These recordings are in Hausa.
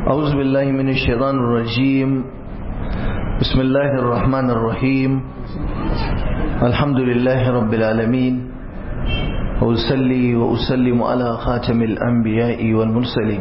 أعوذ بالله من الشيطان الرجيم بسم الله الرحمن الرحيم الحمد لله رب العالمين وأسلي وأسلم على خاتم الأنبياء والمرسلين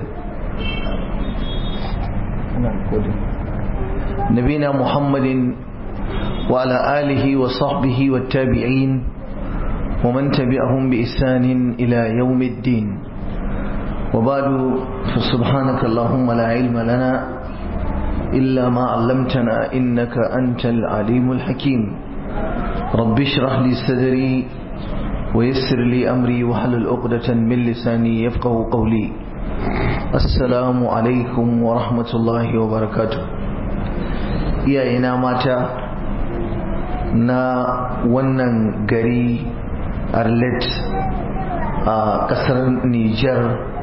نبينا محمد وعلى آله وصحبه والتابعين ومن تبعهم بإحسان إلى يوم الدين وبعد فسبحانك اللهم لا علم لنا إلا ما علمتنا إنك أنت العليم الحكيم رب اشرح لي صدري ويسر لي أمري وحلل عقدة من لساني يفقه قولي السلام عليكم ورحمة الله وبركاته يا إنا ماتا na wannan gari arlet a kasar niger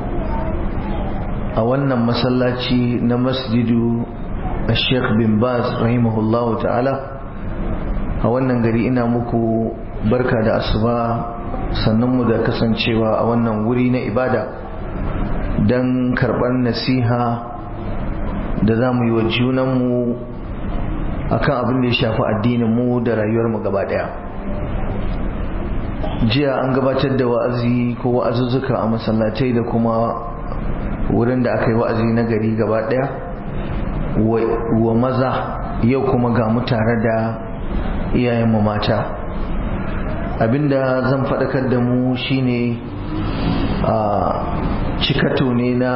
a wannan masallaci na masjidu a sheikh bin baz rahimahullahu ta'ala a wannan gari ina muku barka da asuba sannan mu da kasancewa a wannan wuri na ibada don karɓar nasiha da za mu yi wa junanmu akan abin da ya shafi addinin mu da rayuwar mu gaba daya jiya an gabatar da wa'azi ko wa'azuzzuka a masallatai da kuma wurin da aka yi wa'azi na gari gaba daya wa maza yau kuma ga mu tare da iyayen mu mata abinda zan faɗakar da mu shine a cikato ne na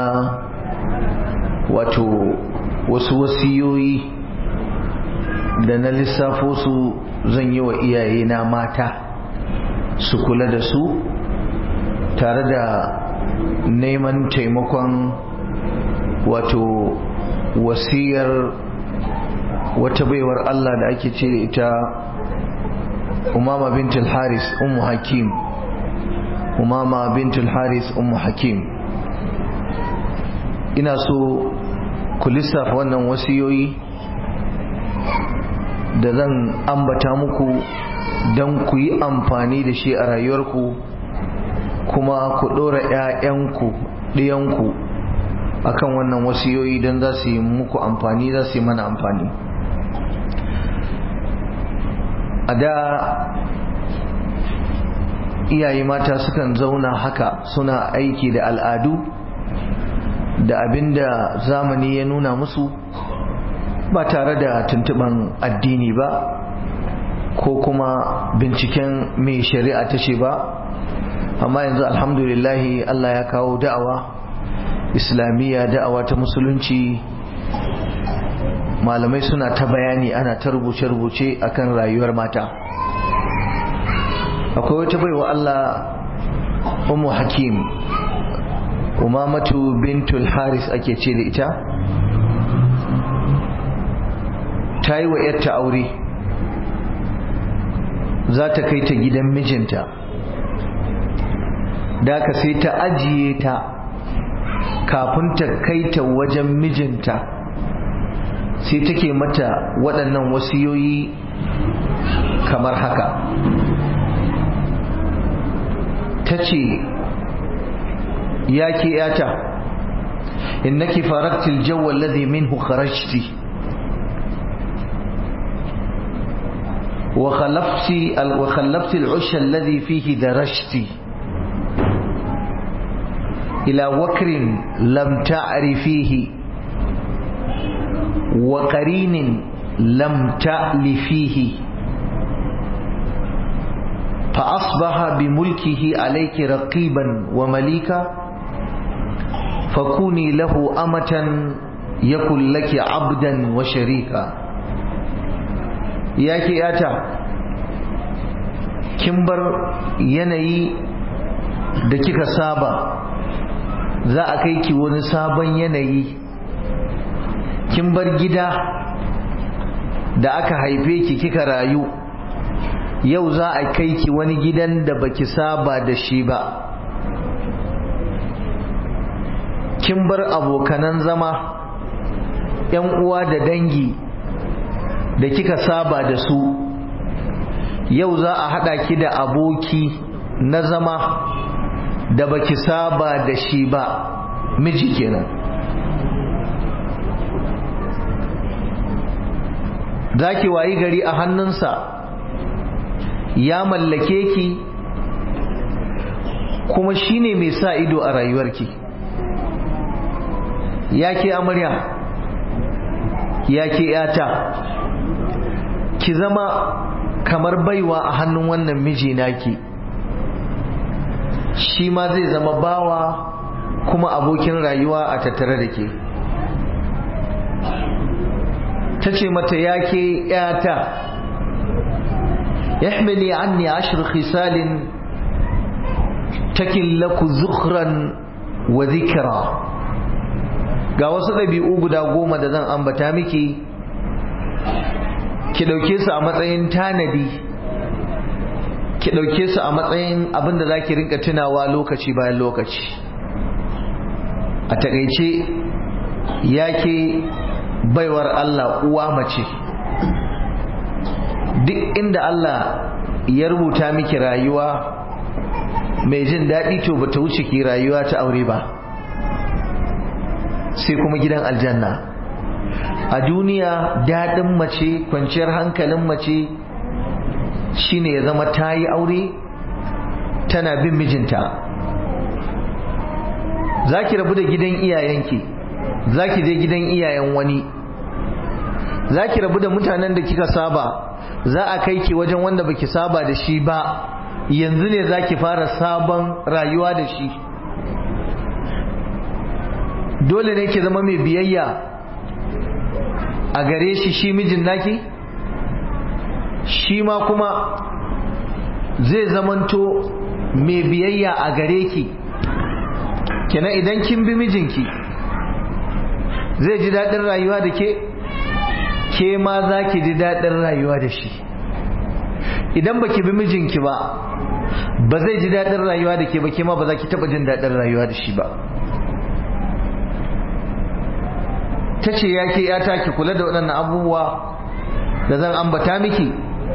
wato wasu wasiyoyi da na lissafo su zan yi wa iyaye na mata su kula da su tare da neman taimakon wato wasiyar wata baiwar Allah da ake ce da ita umama bintul haris ummu hakim umama bintul haris ummu hakim ina so ku lissafa wannan wasiyoyi da zan ambata muku don ku yi amfani da shi a rayuwarku kuma ku ɗora 'ya'yanku ɗiyanku akan wannan wasiyoyi don za su yi muku amfani za su yi mana amfani a da iyaye mata sukan zauna haka suna aiki da al'adu da abinda zamani ya nuna musu ba tare da tuntuban addini ba ko kuma binciken mai shari'a ta ce ba amma yanzu alhamdulillahi Allah ya kawo da'awa islamiyya da'awa ta musulunci malamai suna ta bayani ana ta rubuce-rubuce akan rayuwar mata akwai wata baiwa Allah umu hakim umamatu bintul haris ake ce da ita ta yi wa ‘yarta aure za ta kai ta gidan mijinta da ka sai ta ajiye ta kafin ta kai ta wajen mijinta sai take mata waɗannan wasiyoyi kamar haka ta ce ya ke ‘yata innaki faraktil jawo alladhi minhu kharajti وخلفت وخلفت العش الذي فيه درجت إلى وكر لم تعرفيه وقرين لم تألفيه فأصبح بملكه عليك رقيبا ومليكا فكوني له أمة يكن لك عبدا وشريكا ya ke yata kin bar yanayi da kika saba za a kai ki wani sabon yanayi kin bar gida da aka haife ki kika rayu yau za a kai ki wani gidan da baki saba da shi ba kin bar abokanan zama 'yan uwa da dangi da kika saba da su yau za a haɗa ki da aboki na zama da baki saba da shi ba miji kenan za ki wayi gari a hannunsa ya mallake ki kuma shine mai sa ido a rayuwarki ya ke amarya ya ke yata ki zama kamar baiwa a hannun wannan miji naki shi ma zai zama bawa kuma abokin rayuwa a tattare da ke ta ce mata ya ke yata yahmili anni ashir khisalin takin laku zukhran wa zikira ga wasu ɗabi'u guda goma da zan ambata miki ki ɗauke su a matsayin tanadi ki ɗauke su a matsayin abin da za ki rinka tunawa lokaci bayan lokaci a takaice ya ke baiwar Allah uwa mace duk inda Allah ya rubuta miki rayuwa mai jin daɗi to bata wuce ki rayuwa ta aure ba sai kuma gidan aljanna a duniya daɗin mace kwanciyar hankalin mace shine ya zama ta yi aure tana bin mijinta za ki rabu da gidan iyayenki za ki je gidan iyayen wani za ki rabu da mutanen da kika saba za a kai ki wajen wanda baki saba da shi ba yanzu ne za ki fara sabon rayuwa da shi dole ne ki zama mai biyayya a gare shi shi mijin naki shi ma kuma zai zamanto mai biyayya a gare ki kenan idan kin bi mijinki zai ji daɗin rayuwa da ke ke ma za ki ji daɗin rayuwa da shi idan baki bi mijinki ba ba zai ji daɗin rayuwa da ke ba ke ma ba za ki taɓa jin daɗin rayuwa da shi ba ta ce ya ke yata ki kula da waɗannan abubuwa da zan ambata miki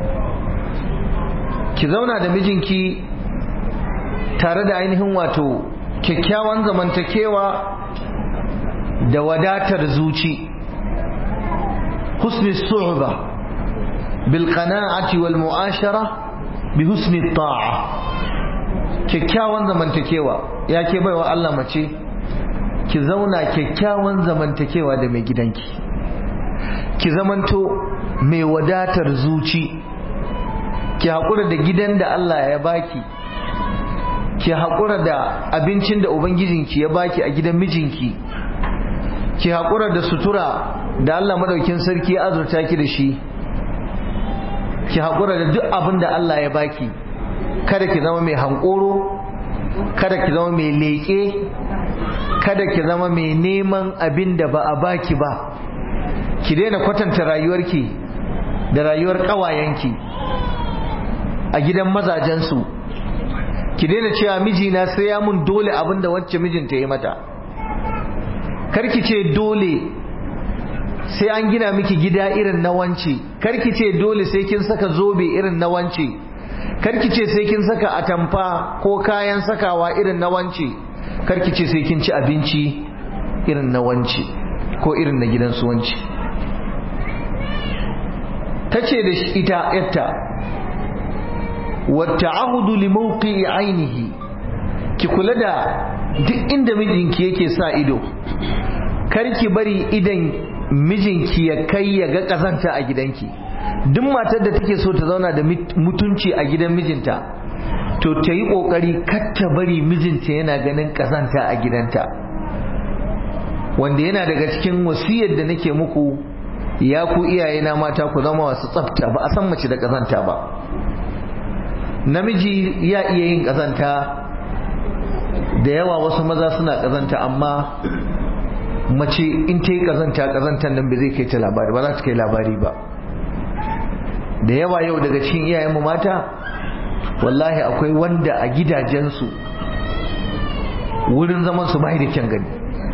ki zauna da mijinki tare da ainihin wato kyakkyawan zamantakewa da wadatar zuci husni su'ba bil qana'ati wal mu'ashara bi husni ta'a kyakkyawan zamantakewa ya ke baiwa Allah mace ki zauna kyakkyawan zamantakewa da mai gidanki ki zamanto mai wadatar zuci ki haƙura da gidan da Allah ya baki ki haƙura da abincin da ubangijinki ya baki a gidan mijinki ki haƙura da sutura da Allah madaukin sarki ya azurta ki da shi ki haƙura da duk abin da Allah ya baki kada ki zama mai hankoro kada ki zama mai leƙe kada ki zama mai neman abin da ba a baki ba ki daina kwatanta rayuwarki da rayuwar ƙawayenki a gidan mazajensu ki daina cewa mijina sai ya mun dole abin da wacce mijinta ya mata karki ce dole sai an gina miki gida irin na wance karki ce dole sai kin saka zobe irin na wance karki ce sai kin saka atamfa ko kayan sakawa irin na wance karki ce sai kin ci abinci irin na wance ko irin na gidansu wance ta ce da ita yatta wata ahudu limauki ainihi ki kula da duk inda mijinki yake sa ido karki bari idan mijinki ya kai ya ga kazanta a gidanki duk matar da take so ta zauna da mutunci a gidan mijinta to ta yi kokari kar ta bari mijinta yana ganin kazanta a gidanta wanda yana daga cikin wasiyar da nake muku ya ku iyayena mata ku zama wasu tsafta ba a san mace da kazanta ba namiji ya iya yin kazanta da yawa wasu maza suna kazanta amma mace in ta yi kazanta kazantar nan ba zai kai ta labari ba za ta kai labari ba da yawa yau daga cikin iyayenmu mata wallahi akwai wanda a gidajensu wurin zaman su bai da kyan gani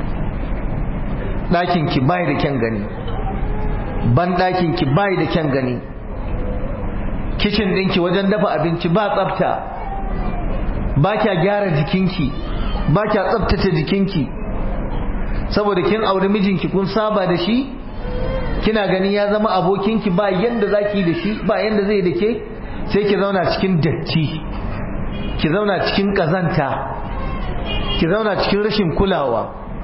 ɗakinki bai da kyan gani ban ɗakinki bai da kyan gani kicin ɗinki wajen dafa abinci ba tsafta ba kya gyara jikinki ba kya tsaftace jikinki saboda kin auri mijinki kun saba da shi kina gani ya zama abokinki ba yanda zaki da shi ba yanda zai da ke sai ki zauna cikin datti ki zauna cikin kazanta ki zauna cikin rashin kulawa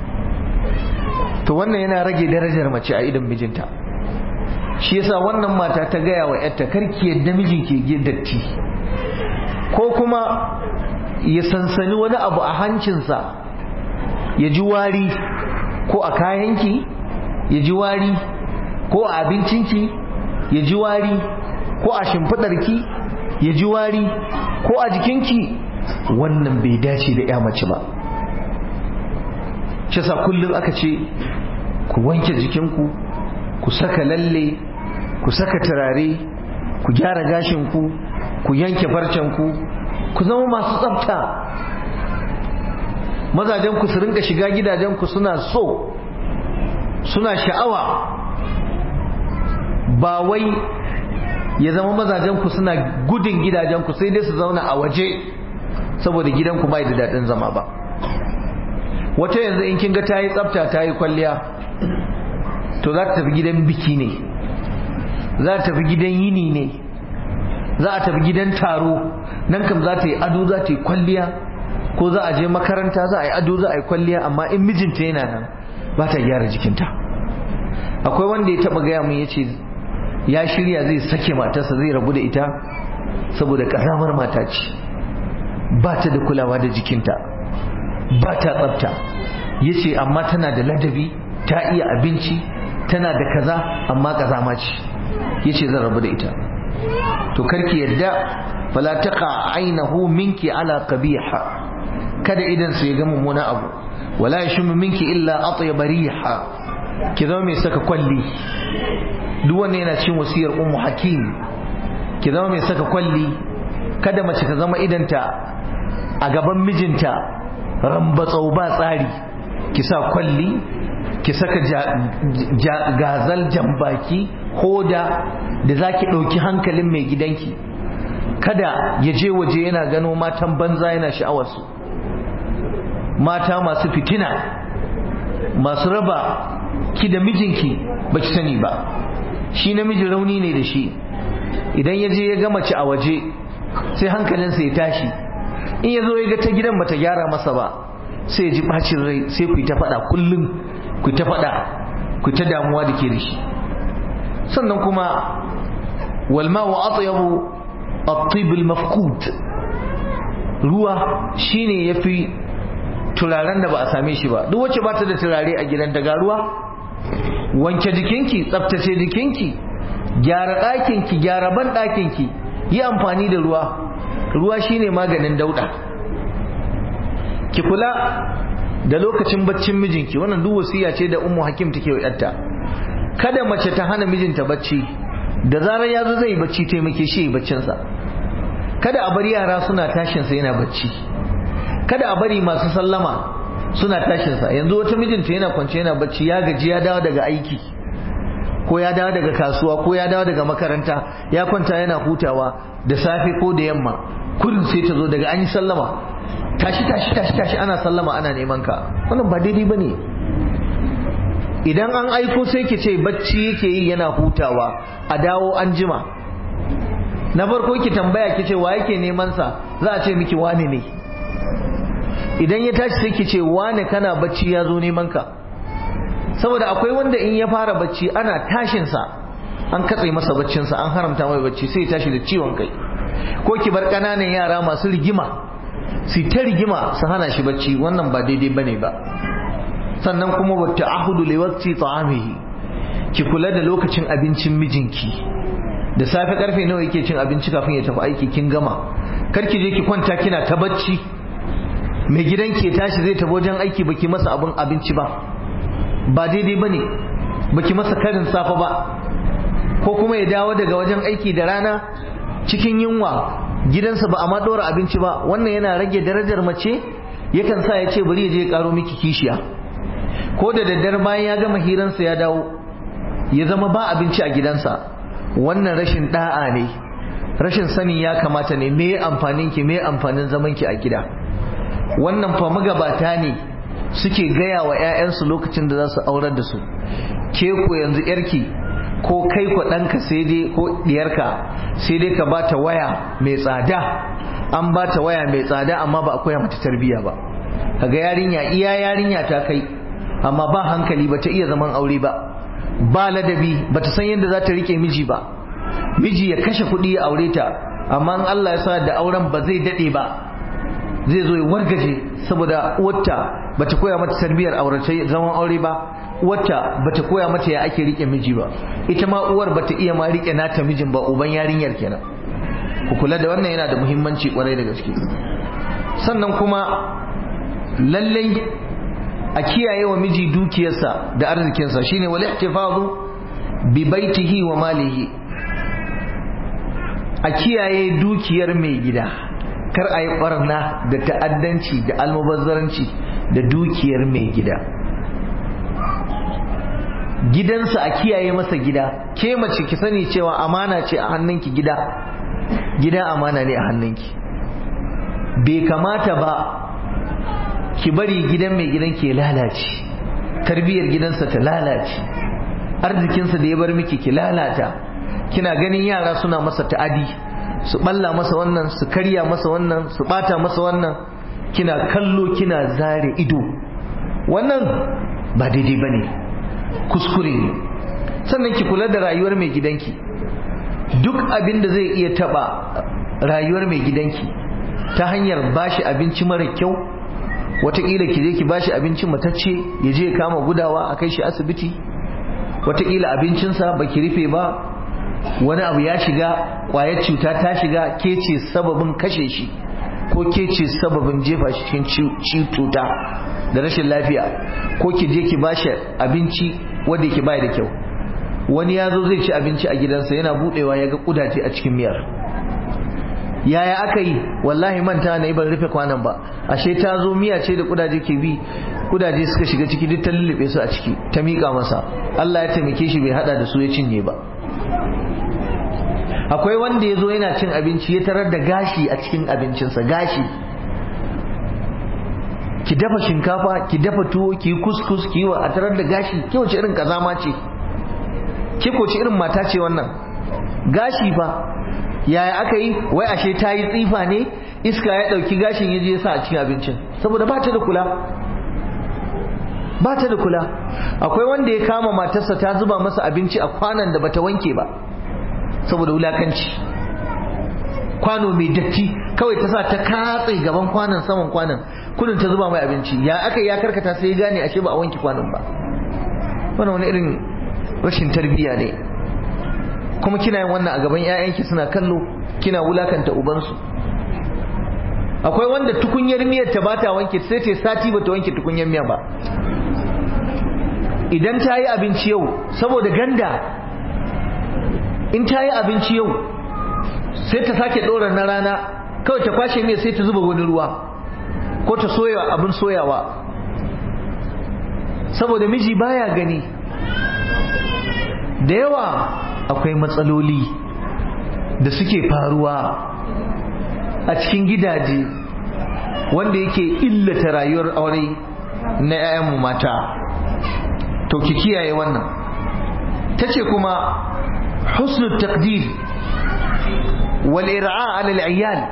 to wannan yana rage darajar mace a idan mijinta shi yasa wannan mata ta gaya wa yarta karki yadda miji ke datti ko kuma ya sansani wani abu a hancinsa ya ji wari ko a kayanki ya ji wari ko a abincinki ya ji wari ko a shimfiɗarki ya ji wari ko a jikinki wannan bai dace da ya mace ba shi sa kullum aka ce ku wanke jikinku ku saka lalle ku saka turare ku gyara gashinku ku yanke farcenku ku zama masu tsafta mazajenku su rinka shiga gidajenku suna so suna sha'awa ba wai ya zama mazajenku suna gudun gidajenku sai dai su zauna a waje saboda gidanku bai da daɗin zama ba wata yanzu in kin ga ta yi tsafta ta yi kwalliya to za ta tafi gidan biki ne za ta tafi gidan yini ne za a tafi gidan taro nan kam za ta yi ado za ta yi kwalliya ko za a je makaranta za a yi ado za a yi kwalliya amma in mijinta yana nan ba ta gyara jikinta akwai wanda ya taba gaya mun yace ya shirya zai sake matarsa zai rabu da ita saboda karamar mata ce ba ta da kulawa da jikinta ba ta tsafta yace amma tana da ladabi ta iya abinci tana da kaza amma kazama ce yace zan rabu da ita to karki yadda fala taqa ainahu minki ala qabiha kada idan su ya ga mummuna abu wala yashmu minki illa atyab riha ki zama mai saka kwalli duk wanda yana cin wasiyar ummu hakim ki zama mai saka kwalli kada mace ta zama idanta a gaban mijinta rambatsau ba tsari ki sa kwalli ki saka gazal jambaki hoda da zaki ɗauki hankalin mai gidanki kada ya je waje yana gano matan banza yana sha'awarsu mata masu fitina masu raba ki da mijinki ba ki sani ba shi namiji rauni ne da shi idan ya je ya ga mace a waje sai hankalinsa ya tashi in ya zo ya ga ta gidan bata gyara masa ba sai ya ji bacin rai sai ku yi ta faɗa kullum ku yi ta faɗa ku yi ta damuwa da ke da shi sannan kuma walma wa atyabu at-tib al-mafqud ruwa shine yafi turaren da ba a same shi ba duk wacce ba ta da turare a gidan daga ruwa wanke jikinki tsaftace jikinki gyara ɗakinki gyara ban ɗakinki yi amfani da ruwa ruwa shine maganin dauɗa ki kula da lokacin baccin mijinki wannan duk wasiya ce da ummu hakim take wa yarta kada mace ta hana mijinta bacci da zarar ya zo zai bacci taimake shi baccinsa kada a bari yara suna tashinsa yana bacci kada a bari masu sallama suna tashinsa yanzu wata mijinta yana kwance yana bacci ya gaji ya dawo daga aiki ko ya dawo daga kasuwa ko ya dawo daga makaranta ya kwanta yana hutawa da safe ko da yamma kullum sai ta zo daga an yi sallama tashi tashi tashi tashi ana sallama ana neman ka wannan ba daidai bane idan an aiko sai ki ce bacci yake yi yana hutawa a dawo an jima na farko ki tambaya ki ce wa yake neman sa za a ce miki wane ne idan ya tashi sai ki ce wane kana bacci ya zo neman ka saboda akwai wanda in ya fara bacci ana tashin sa an katse masa baccin sa an haramta mai bacci sai ya tashi da ciwon kai ko ki bar kananan yara masu rigima su ta rigima su hana shi bacci wannan ba daidai bane ba sannan kuma wa ta'ahudu li waqti ta'amihi ki kula da lokacin abincin mijinki da safe karfe nawa yake cin abinci kafin ya tafi aiki kin gama kar ki je ki kwanta kina ta bacci mai gidanki ya tashi zai tafi wajen aiki baki masa abin abinci ba ba daidai bane baki masa karin safa ba ko kuma ya dawo daga wajen aiki da rana cikin yunwa gidansa ba a ma dora abinci ba wannan yana rage darajar mace yakan sa ya ce bari ya je ya karo miki kishiya ko da daddare bayan ya gama hiransa ya dawo ya zama ba abinci a gidansa wannan rashin da'a ne rashin sani ya kamata ne me amfanin ki me amfanin zaman ki a gida wannan fa magabata ne suke gaya wa 'ya'yansu lokacin da za su aurar da su ke ko yanzu yarki ko kai ko ɗanka sai dai ko ɗiyarka sai dai ka bata waya mai tsada an bata waya mai tsada amma ba a koya mata tarbiyya ba kaga yarinya iya yarinya ta kai amma ba hankali ba ta iya zaman aure ba ba ladabi ba ta san yadda za ta rike miji ba miji ya kashe kuɗi ya aure ta amma in Allah ya sa da auren ba zai daɗe ba zai zo ya wargaje saboda uwarta ba ta koya mata tarbiyyar aurace zaman aure ba uwarta ba ta koya mata ya ake rike miji ba ita ma uwar ba ta iya ma rike nata mijin ba uban yarinyar kenan ku kula da wannan yana da muhimmanci kwarai da gaske sannan kuma lallai a kiyaye wa miji dukiyarsa da arzikinsa shine wal ihtifazu bi baitihi wa malihi a kiyaye dukiyar mai gida kar a yi barna da ta'addanci da almubazzaranci da dukiyar mai gida gidansa a kiyaye masa gida ke mace ki sani cewa amana ce a hannunki gida gida amana ne a hannunki bai kamata ba ki bari gidan mai gidan ke lalace tarbiyyar gidansa ta lalace arzikinsa da ya bar miki ki lalata kina ganin yara suna masa ta'adi su balla masa wannan su karya masa wannan su bata masa wannan kina kallo kina zare ido wannan ba daidai ba ne kuskure ne sannan ki kula da rayuwar mai gidanki duk abin da zai iya taba rayuwar mai gidanki ta hanyar bashi abinci mara kyau watakila ki je ki bashi abinci matacce ya je ya kama gudawa a kai shi asibiti watakila abincinsa ba ki rufe ba wani abu ya shiga kwayar cuta ta shiga ke ce sababin kashe shi ko ke ce sababin jefa shi cikin cuta da rashin lafiya ko ki je ki bashi abinci wanda yake bai da kyau wani ya zo zai ci abinci a gidansa yana budewa ya ga kudaje a cikin miyar yaya aka yi wallahi manta na ban rufe kwanan ba ashe ta zo miya ce da kudaje ke bi kudaje suka shiga ciki duk ta lullube su a ciki ta miƙa masa Allah ya taimake shi bai hada da su ya cinye ba akwai wanda ya zo yana cin abinci ya tarar da gashi a cikin abincinsa gashi ki dafa shinkafa ki dafa tuwo ki yi kuskus ki yi wa a tarar da gashi ke wace irin kazama ce ke ko ce irin mata ce wannan gashi fa yaya aka yi wai ashe ta yi tsifa ne iska ya ɗauki gashin ya je sa a cikin abincin saboda ba ta da kula ba ta da kula akwai wanda ya kama matarsa ta zuba masa abinci a kwanan da bata wanke ba saboda wulakanci kwano mai datti kawai ta sa ta katse gaban kwanan saman kwanan kudin ta zuba mai abinci ya aka ya karkata sai ya gane ashe ba a wanke kwanan ba wannan wani irin rashin tarbiyya ne kuma kina yin wannan a gaban 'ya'yanki suna kallo kina wulakanta ubansu akwai wanda tukunyar miyar ta bata wanke sai ta sati bata wanke tukunyar miya ba idan ta yi abinci yau saboda ganda in ta yi abinci yau sai ta sake ɗora na rana kawai ta kwashe mai sai ta zuba wani ruwa ko ta soya abin soyawa saboda miji baya gani da yawa akwai matsaloli da suke faruwa a cikin gidaje wanda yake illata rayuwar aure na 'ya'yanmu mata to ki kiyaye wannan ta ce kuma husnul taqdir wal ir'a ala al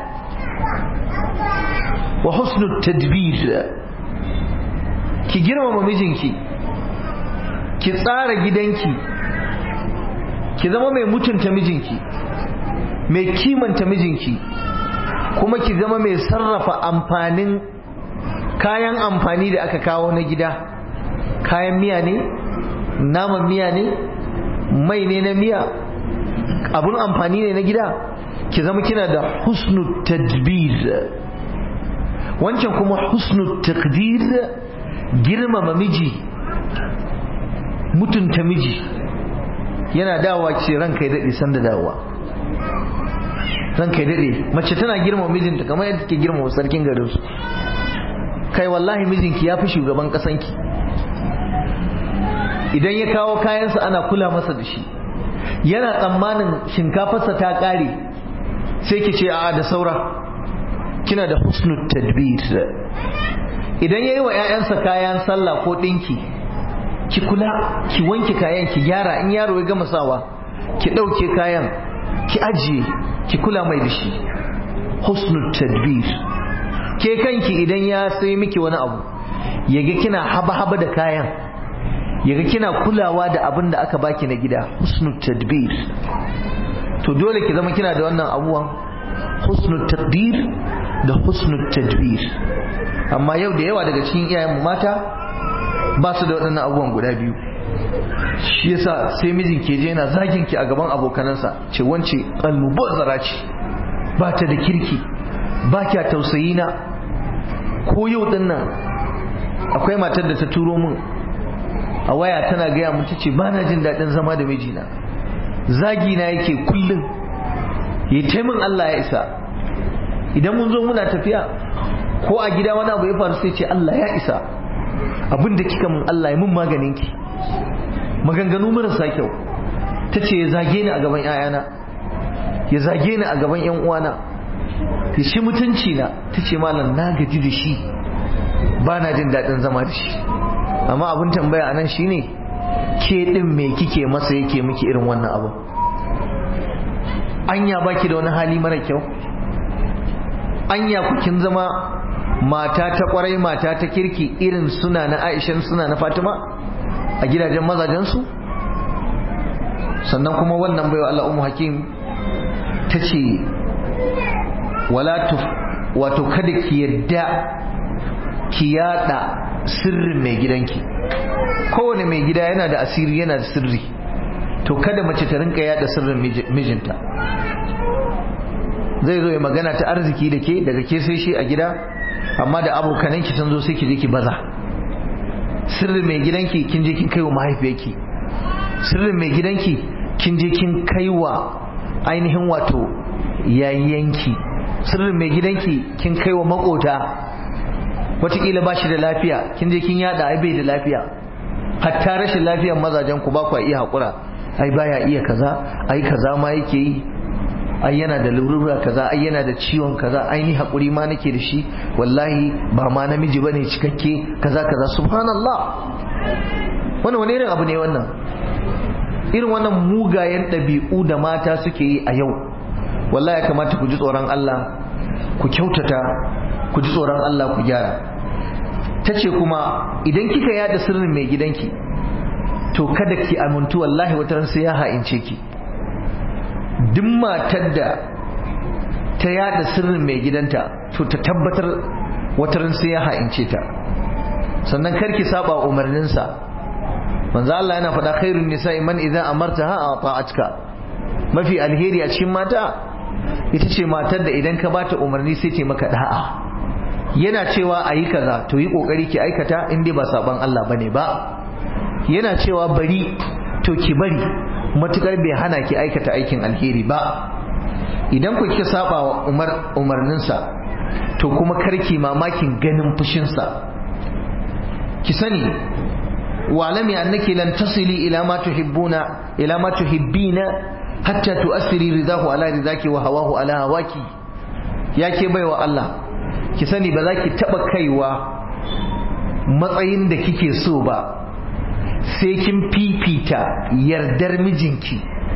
wa husnul tadbir ki girmama mijinki ki tsara gidanki ki zama mai mutunta mijinki mai kimanta mijinki kuma ki zama mai sarrafa amfanin kayan amfani da aka kawo na gida kayan miya ne naman miya ne mai ne na miya abun amfani ne na gida ki zama kina da husnu tadbir wancan kuma husnu takdir girmama miji mutunta miji yana dawowa ce ranka ya daɗe san da dawowa ranka ya daɗe mace tana girmama mijinta kamar yadda take girmama sarkin garinsu kai wallahi mijinki ya fi shugaban ƙasanki idan ya kawo kayansa ana kula masa da shi yana tsammanin shinkafarsa ta ƙare sai ki ce a da saura kina da husnul tadbir idan ya yi wa 'ya'yansa kayan sallah ko ɗinki ki kula ki wanke kayan ki gyara in yaro ya gama sawa ki ɗauke kayan ki ajiye ki kula mai da shi husnul tadbir ke kanki idan ya sai miki wani abu yaga kina haba-haba da kayan yaga kina kulawa da abin da aka baki na gida husnul tadbir to dole ki zama kina da wannan abubuwan husnul tadbir da husnul tadbir amma yau da yawa daga cikin iyayen mata ba su da waɗannan abubuwan guda biyu shi yasa sai mijin ke je yana zagin ki a gaban abokanansa ce wance almubazzara ce ba ta da kirki ba kya tausayi na ko yau din nan akwai matar da ta turo min a waya tana gaya mun tace ba na jin daɗin zama da mijina zagi na yake kullum ya taimin Allah ya isa idan mun zo muna tafiya ko a gida wani abu ya faru sai ce Allah ya isa abin da kika mun Allah ya mun maganin ki maganganu marasa kyau ta ce ya zage ni a gaban 'ya'yana ya zage ni a gaban 'yan uwana ya shi mutunci na ta ce malam na gaji da shi ba na jin daɗin zama da shi amma abin tambaya a nan shi ne ke ɗin me kike masa yake miki irin wannan abu anya baki da wani hali mara kyau anya ku kin zama mata ta kwarai mata ta kirki irin suna na aishan suna na fatima a gidajen mazajensu sannan kuma wannan baiwa Allah umu hakim ta ce wala wato kada ki yadda ki yada sirrin mai gidanki kowane mai gida yana da asiri yana da sirri to kada mace ta rinka yada sirrin mijinta zai zo ya magana ta arziki da ke daga ke sai shi a gida amma da abokananki sun zo sai ki je ki baza sirrin mai gidanki kin je kin kai wa mahaifiyarki sirrin mai gidanki kin je kin kai wa ainihin wato yayyanki sirrin mai gidanki kin kai wa makota wataƙila ba shi da lafiya kin je kin yada ai bai da lafiya hatta rashin lafiyar mazajen ku ba ku iya haƙura ai baya iya kaza ai kaza ma yake yi ai yana da lurura kaza ai yana da ciwon kaza ai ni haƙuri ma nake da shi wallahi ba ma namiji bane cikakke kaza kaza subhanallah wannan wani irin abu ne wannan irin wannan mugayen ɗabi'u da mata suke yi a yau wallahi ya kamata ku ji tsoron Allah ku kyautata ku ji tsoron Allah ku gyara ta ce kuma idan kika yada sirrin mai gidanki to kada ki amintu wallahi wata sai ya ha'ince ki duk matar da ta yada sirrin mai gidanta to ta tabbatar wata sai ya ha'ince ta sannan karki saba umarninsa manzo Allah yana faɗa khairun nisa'i man idza amartaha ata'atka mafi alheri a cikin mata ita ce matar da idan ka bata umarni sai ce maka da'a yana cewa a yi kaza to yi kokari ki aikata in dai ba saban Allah bane ba yana cewa bari to ki bari matukar bai hana ki aikata aikin alheri ba idan ku kika saba wa umar umarninsa to kuma karki mamakin ganin fushinsa ki sani wa'lami annaki lan tasili ila ma tuhibbuna ila ma tuhibbina hatta tu'assiri ridahu ala ridaki wa hawahu ala hawaki yake baiwa Allah ki sani ba za ki taba kaiwa matsayin da kike so ba sai kin fifita yardar mijinki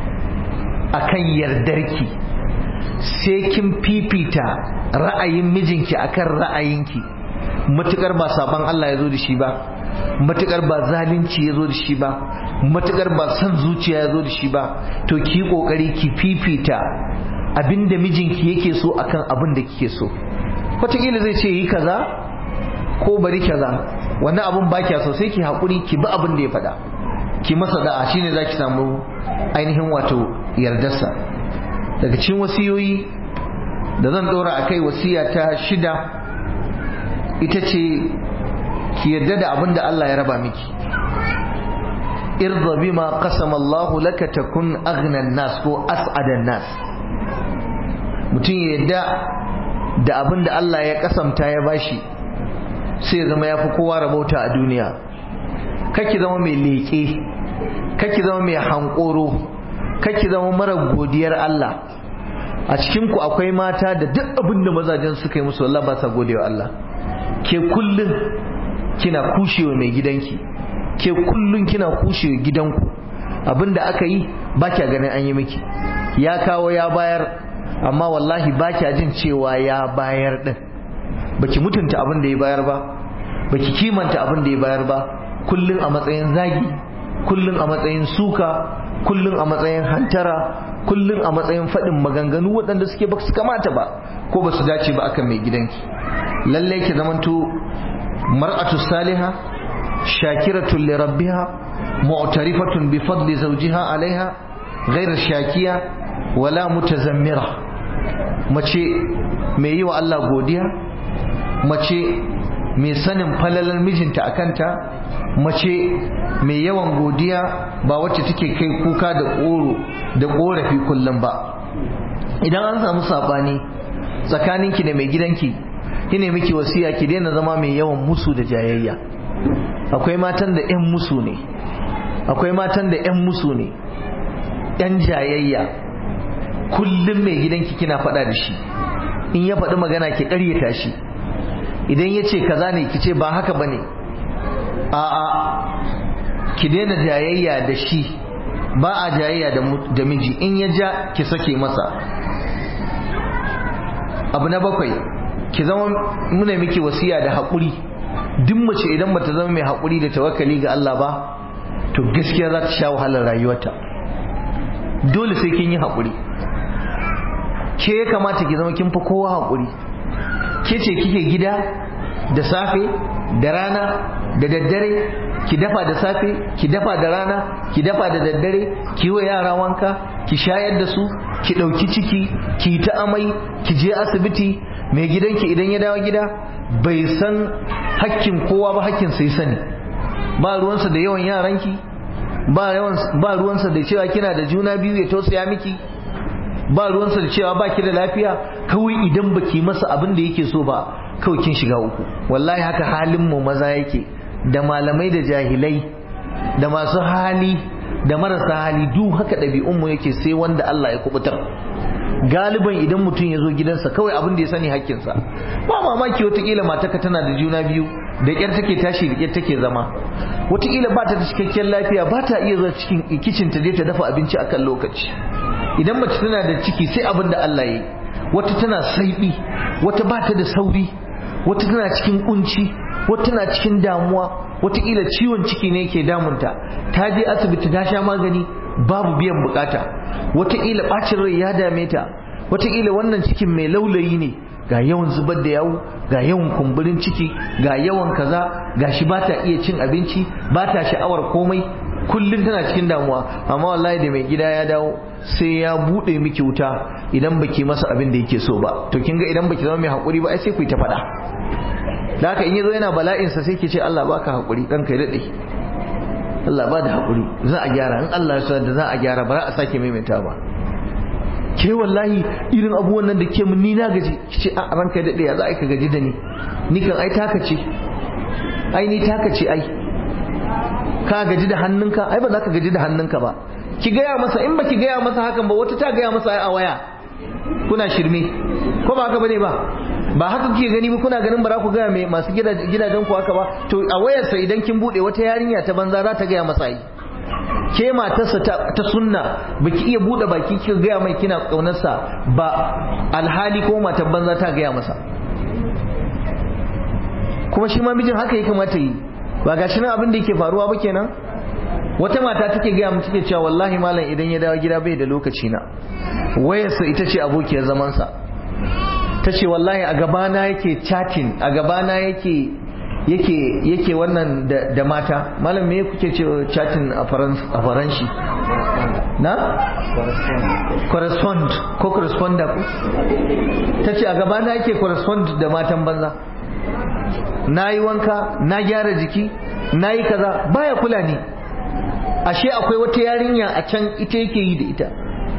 akan yardarki sai kin fifita ra'ayin mijinki akan ra'ayinki matukar ba saban Allah ya zo da shi ba matukar ba zalunci ya zo da shi ba matukar ba son zuciya ya zo da shi ba to ki kokari ki fifita abinda mijinki yake so akan abin da kike so wataƙila zai ce yi kaza ko bari kaza wannan abin ba kya so sai ki haƙuri ki bi abin da ya faɗa ki masa da'a shine za ki samu ainihin wato yardarsa daga cikin wasiyoyi da zan ɗora a kai wasiya ta shida ita ce ki yarda da abin da Allah ya raba miki irda bima qasama Allah laka takun aghna nas ko as'ada nas mutum ya yarda da abin da Allah ya kasamta ya bashi sai ya zama yafi kowa rabauta a duniya kake zama mai leƙe kake zama mai hankoro kake zama mara godiyar Allah a cikin ku akwai mata da duk abin da mazajen suka yi musu Allah ba sa godewa Allah ke kullum kina kushewa mai gidanki ke kullun kina kushe gidanku abinda aka yi ba kya ganin an yi miki ya kawo ya bayar amma wallahi ba kya jin cewa ya bayar din baki mutunta abin da ya bayar ba baki kimanta abin da ya bayar ba kullun a matsayin zagi kullun a matsayin suka kullun a matsayin hantara kullun a matsayin faɗin maganganu waɗanda suke ba su kamata ba ko ba su dace ba akan mai gidanki lallai ki zamanto mar'atu salihah shakiratun li rabbiha mu'tarifatun bi fadli zawjiha alaiha ghayr shakiya wala mutazammira mace mai yi wa Allah godiya mace mai sanin falalar mijinta akanta mace mai yawan godiya ba wacce take kai kuka da ƙoro da ƙorafi kullum ba idan an samu saɓani tsakaninki da mai gidanki kine miki wasiya ki daina zama mai yawan musu da jayayya akwai matan da 'yan musu ne akwai matan da 'yan musu ne 'yan jayayya kullum mai gidanki kina faɗa da shi in ya faɗi magana ki ƙaryata shi idan ya ce kaza ne ki ce ba haka ba ne a'a ki daina jayayya da shi ba a jayayya da miji in ya ja ki sake masa abu na bakwai ki zama muna miki wasiya da haƙuri duk mace idan bata zama mai haƙuri da tawakkali ga Allah ba to gaskiya za ta sha wahalar rayuwarta dole sai kin yi haƙuri ke ya kamata ki zama kin fi kowa haƙuri ke ce kike gida da safe da rana da daddare ki dafa da safe ki dafa da rana ki dafa da daddare ki wa yara wanka ki shayar da su ki ɗauki ciki ki ta amai ki je asibiti mai gidanki idan ya dawo gida bai san hakkin kowa ba hakkin sai sani ba ruwansa da yawan yaranki ba ruwansa da cewa kina da juna biyu ya tausaya miki ba ruwansa da cewa baki da lafiya kawai idan baki masa abin da yake so ba kawai kin shiga uku wallahi haka halin mu maza yake da malamai da jahilai da masu hali da marasa hali duk haka ɗabi'un mu yake sai wanda Allah ya kubutar galiban idan mutum ya zo gidansa kawai abin da ya sani hakkinsa ba mamaki watakila mataka tana da juna biyu da ƙyar take tashi da ƙyar take zama watakila ba ta da cikakken lafiya ba ta iya zuwa cikin kicin ta je ta dafa abinci akan lokaci idan mace tana da ciki sai abin da Allah ya yi wata tana saibi wata ba ta da sauri wata tana cikin kunci wata tana cikin damuwa watakila ciwon ciki ne ke damunta ta je asibiti ta sha magani babu biyan bukata wataƙila ɓacin rai ya dame ta wataƙila wannan cikin mai laulayi ne ga yawan zubar da yawu ga yawan kumburin ciki ga yawan kaza ga shi ba ta iya cin abinci ba ta sha'awar komai kullum tana cikin damuwa amma wallahi da mai gida ya dawo sai ya buɗe miki wuta idan baki masa abin da yake so ba to kin ga idan baki zama mai haƙuri ba ai sai ku yi ta faɗa da haka in yazo yana bala'insa sai ki ce Allah baka haƙuri ɗan kai daɗe Allah ba da haƙuri za a gyara in Allah ya da za a gyara ba za a sake maimaita ba ke wallahi irin abubuwan nan da ke mun ni na gaji ki ce a ranka da ya za a ka gaji da ni ni kan ai taka ce ai ni taka ce ai ka gaji da hannunka ai ba za ka gaji da hannunka ba ki gaya masa in ba ki gaya masa hakan ba wata ta gaya masa ai a waya kuna shirme ko ba haka bane ba ba haka kuke gani ba kuna ganin bara ku gaya mai masu gidajen ku haka ba to a wayarsa idan kin bude wata yarinya ta banza za ta gaya masa yi ke matarsa ta sunna baki iya bude baki kika gaya mai kina kaunarsa ba alhali ko matar banza ta gaya masa kuma shi ma mijin haka ya kamata yi ba ga shi nan abin da yake faruwa ba kenan wata mata take gaya mu take cewa wallahi malam idan ya dawo gida bai da lokaci na wayarsa ita ce abokiyar zamansa ta ce wallahi a gabana yake chatting a gabana yake yake yake wannan da, da mata malam me kuke ce chatting a faranshi na correspond ko corresponder ku ta ce a gabana yake correspond da matan banza na yi wanka na gyara jiki na yi kaza baya kula ni ashe akwai wata yarinya a can ita yake yi da ita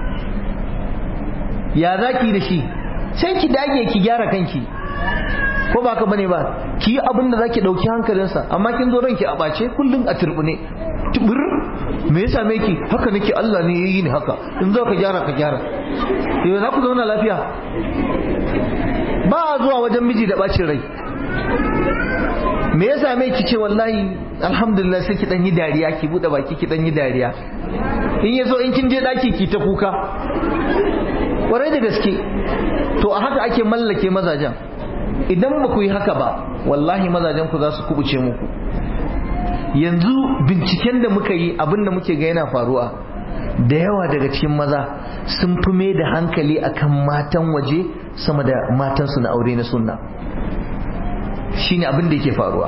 ya za ki da shi sai ki dage ki gyara kanki ko ba ka bane ba ki yi abin da zaki dauki hankalinsa amma kin zo ranki a bace kullum a turbune tubur me yasa me ki haka nake Allah ne yayi ni haka in zo ka gyara ka gyara yau za ku zauna lafiya ba a zuwa wajen miji da bacin rai me ya same ki ce wallahi alhamdulillah sai ki dan yi dariya ki bude baki ki dan yi dariya in ya so in kin je daki ki ta kuka kwarai da gaske to a haka ake mallake mazajen idan ba ku yi haka ba wallahi mazajen ku za su kubuce muku yanzu binciken da muka yi abin da muke ga yana faruwa da yawa daga cikin maza sun fi mai da hankali akan matan waje sama da matansu na aure na sunna shine abin da yake faruwa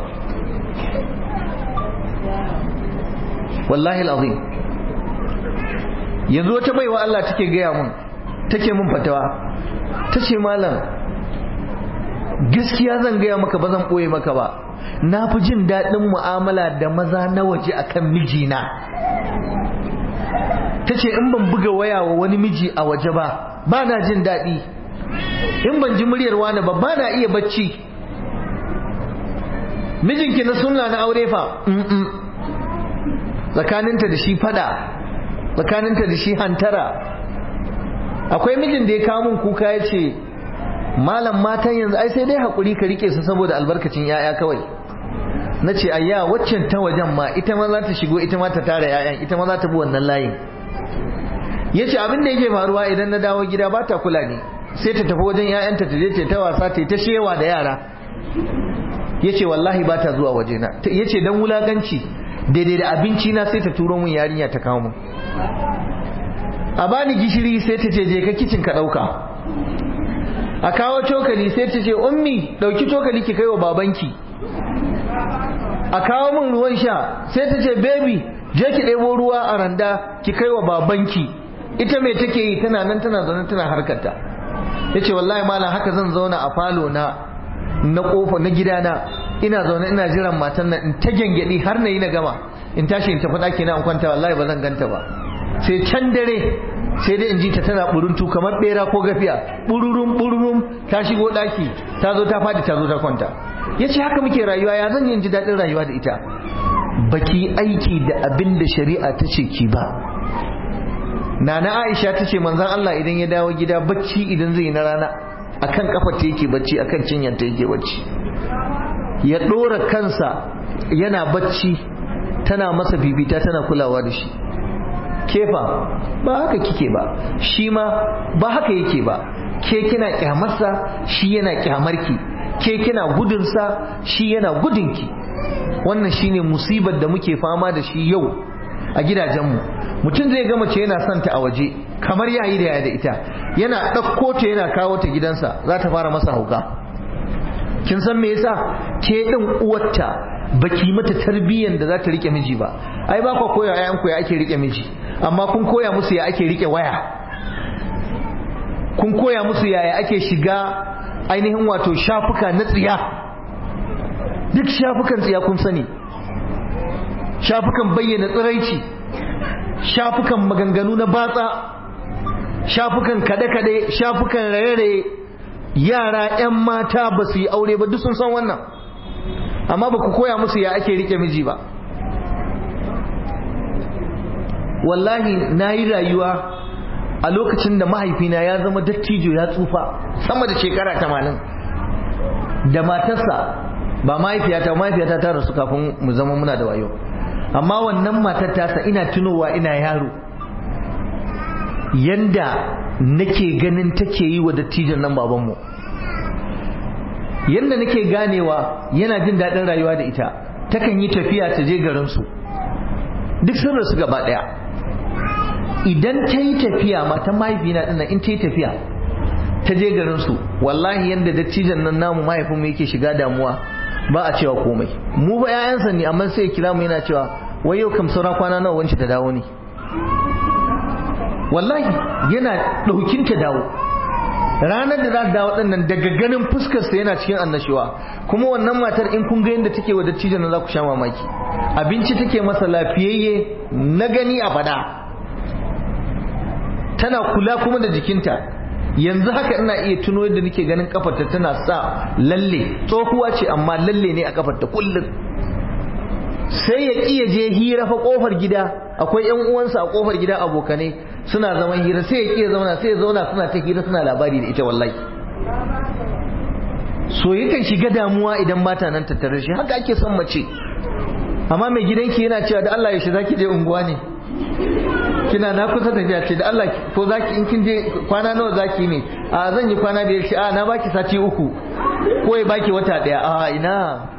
wallahi alazim yanzu wata baiwa Allah take gaya mun take mun fatawa ta ce malam gaskiya zan gaya maka ba zan ɓoye maka ba na fi jin daɗin mu'amala da maza na waje akan mijina ta ce in ban buga waya wa wani miji a waje ba ba na jin daɗi in ban ji muryar wani ba ba na iya bacci mijinki na sunna na aure fa tsakaninta da shi fada tsakaninta da shi hantara akwai mijin da ya kawo min kuka ya ce malam matan yanzu ai sai dai haƙuri ka rike su saboda albarkacin 'ya'ya kawai na ce ayya waccan ta wajen ma ita ma za ta shigo ita ma ta tara 'ya'yan ita ma za ta bi wannan layin ya ce abin da yake faruwa idan na dawo gida ba ta kula ne sai ta tafi wajen 'ya'yanta ta je ta wasa ta ta shewa da yara ya ce wallahi ba ta zuwa wajena ya ce don wulaganci daidai da abinci na sai ta turo mun yarinya ta kawo mun a bani gishiri sai ta ce je ka kicin ka ɗauka a kawo cokali sai ta ce ummi ɗauki cokali ki kai wa babanki a kawo min ruwan sha sai ta ce baby je ki ɗebo ruwa a randa ki kai wa babanki ita mai take yi tana nan tana zaune tana harkarta ya ce wallahi malam haka zan zauna a falo na na kofa na gidana ina zaune ina jiran matan nan in ta gyangyaɗi har na yi na gama in tashi in tafi ɗaki na in kwanta wallahi ba zan ganta ba sai can dare sai dai in ji ta tana buruntu kamar bera ko gafiya bururum bururum ta shigo ɗaki ta zo ta faɗi ta zo ta kwanta ya ce haka muke rayuwa ya zan yin ji daɗin rayuwa da ita baki aiki da abin da shari'a ta ce ki ba nana aisha ta ce manzan Allah idan ya dawo gida bacci idan zai na rana akan kafa ta yake bacci akan cinyar ta yake bacci ya ɗora kansa yana bacci tana masa bibita tana kulawa da shi kefa ba haka kike ba shi ma ba haka yake ba ke kina kyamarsa shi yana kyamarki ke kina gudunsa shi yana gudunki wannan shine musibar da muke fama da shi yau a gidajenmu mutum zai gama ce yana son ta a waje kamar yayi da ya da ita yana ɗauko ta yana kawo ta gidansa za ta fara masa hauka kin san me yasa ke ɗin uwarta baki mata tarbiyyar da za ta rike miji ba ai ba ku koya yayan ku ya ake rike miji amma kun koya musu ya ake rike waya kun koya musu yaya ake shiga ainihin wato shafuka na tsiya duk shafukan tsiya kun sani shafukan bayyana tsiraici shafukan maganganu na batsa shafukan kade-kade shafukan raye-raye yara 'yan mata ba su yi aure ba duk sun san wannan amma ba ku koya musu ya ake rike miji ba wallahi na yi rayuwa a lokacin da mahaifina ya zama dattijo ya tsufa sama da shekara tamanin da matarsa ba mahaifiyata mahaifiyata ta rasu kafin mu zama muna da wayo amma wannan matar tasa ina tunowa ina yaro yanda nake ganin take yi wa dattijon nan babanmu yanda nake ganewa yana jin daɗin rayuwa da ita takan yi tafiya ta je garinsu duk sun rasu gaba ɗaya idan ta yi tafiya matan mahaifina ɗin in ta yi tafiya ta je garinsu wallahi yanda dattijon nan namu mahaifinmu yake shiga damuwa ba a cewa komai mu ba 'ya'yansa ne amma sai kira mu yana cewa wai yau kam saura kwana nawa wance ta dawo ne wallahi yana ɗaukin ta dawo ranar da za ta dawo ɗin nan daga ganin fuskarsa yana cikin annashuwa kuma wannan matar in kun ga yadda take wa dattijan nan za ku sha mamaki abinci take masa lafiyayye na gani a fada tana kula kuma da jikinta yanzu haka ina iya tuno yadda nake ganin kafarta tana sa lalle tsohuwa ce amma lalle ne a kafarta kullum sai ya iya je hira fa kofar gida akwai yan uwansa a kofar gida abokanai suna zaman hira sai ya iya zauna sai ya zauna suna ta hira suna labari da ita wallahi so yakan shiga damuwa idan mata nan tattare shi haka ake son mace amma mai gidanki yana cewa da Allah ya shi zaki je unguwa ne kina na kusa tafiya ce da Allah ko zaki in kin je kwana nawa zaki ne a zan yi kwana biyar shi a na baki sati uku ko ya baki wata daya a ina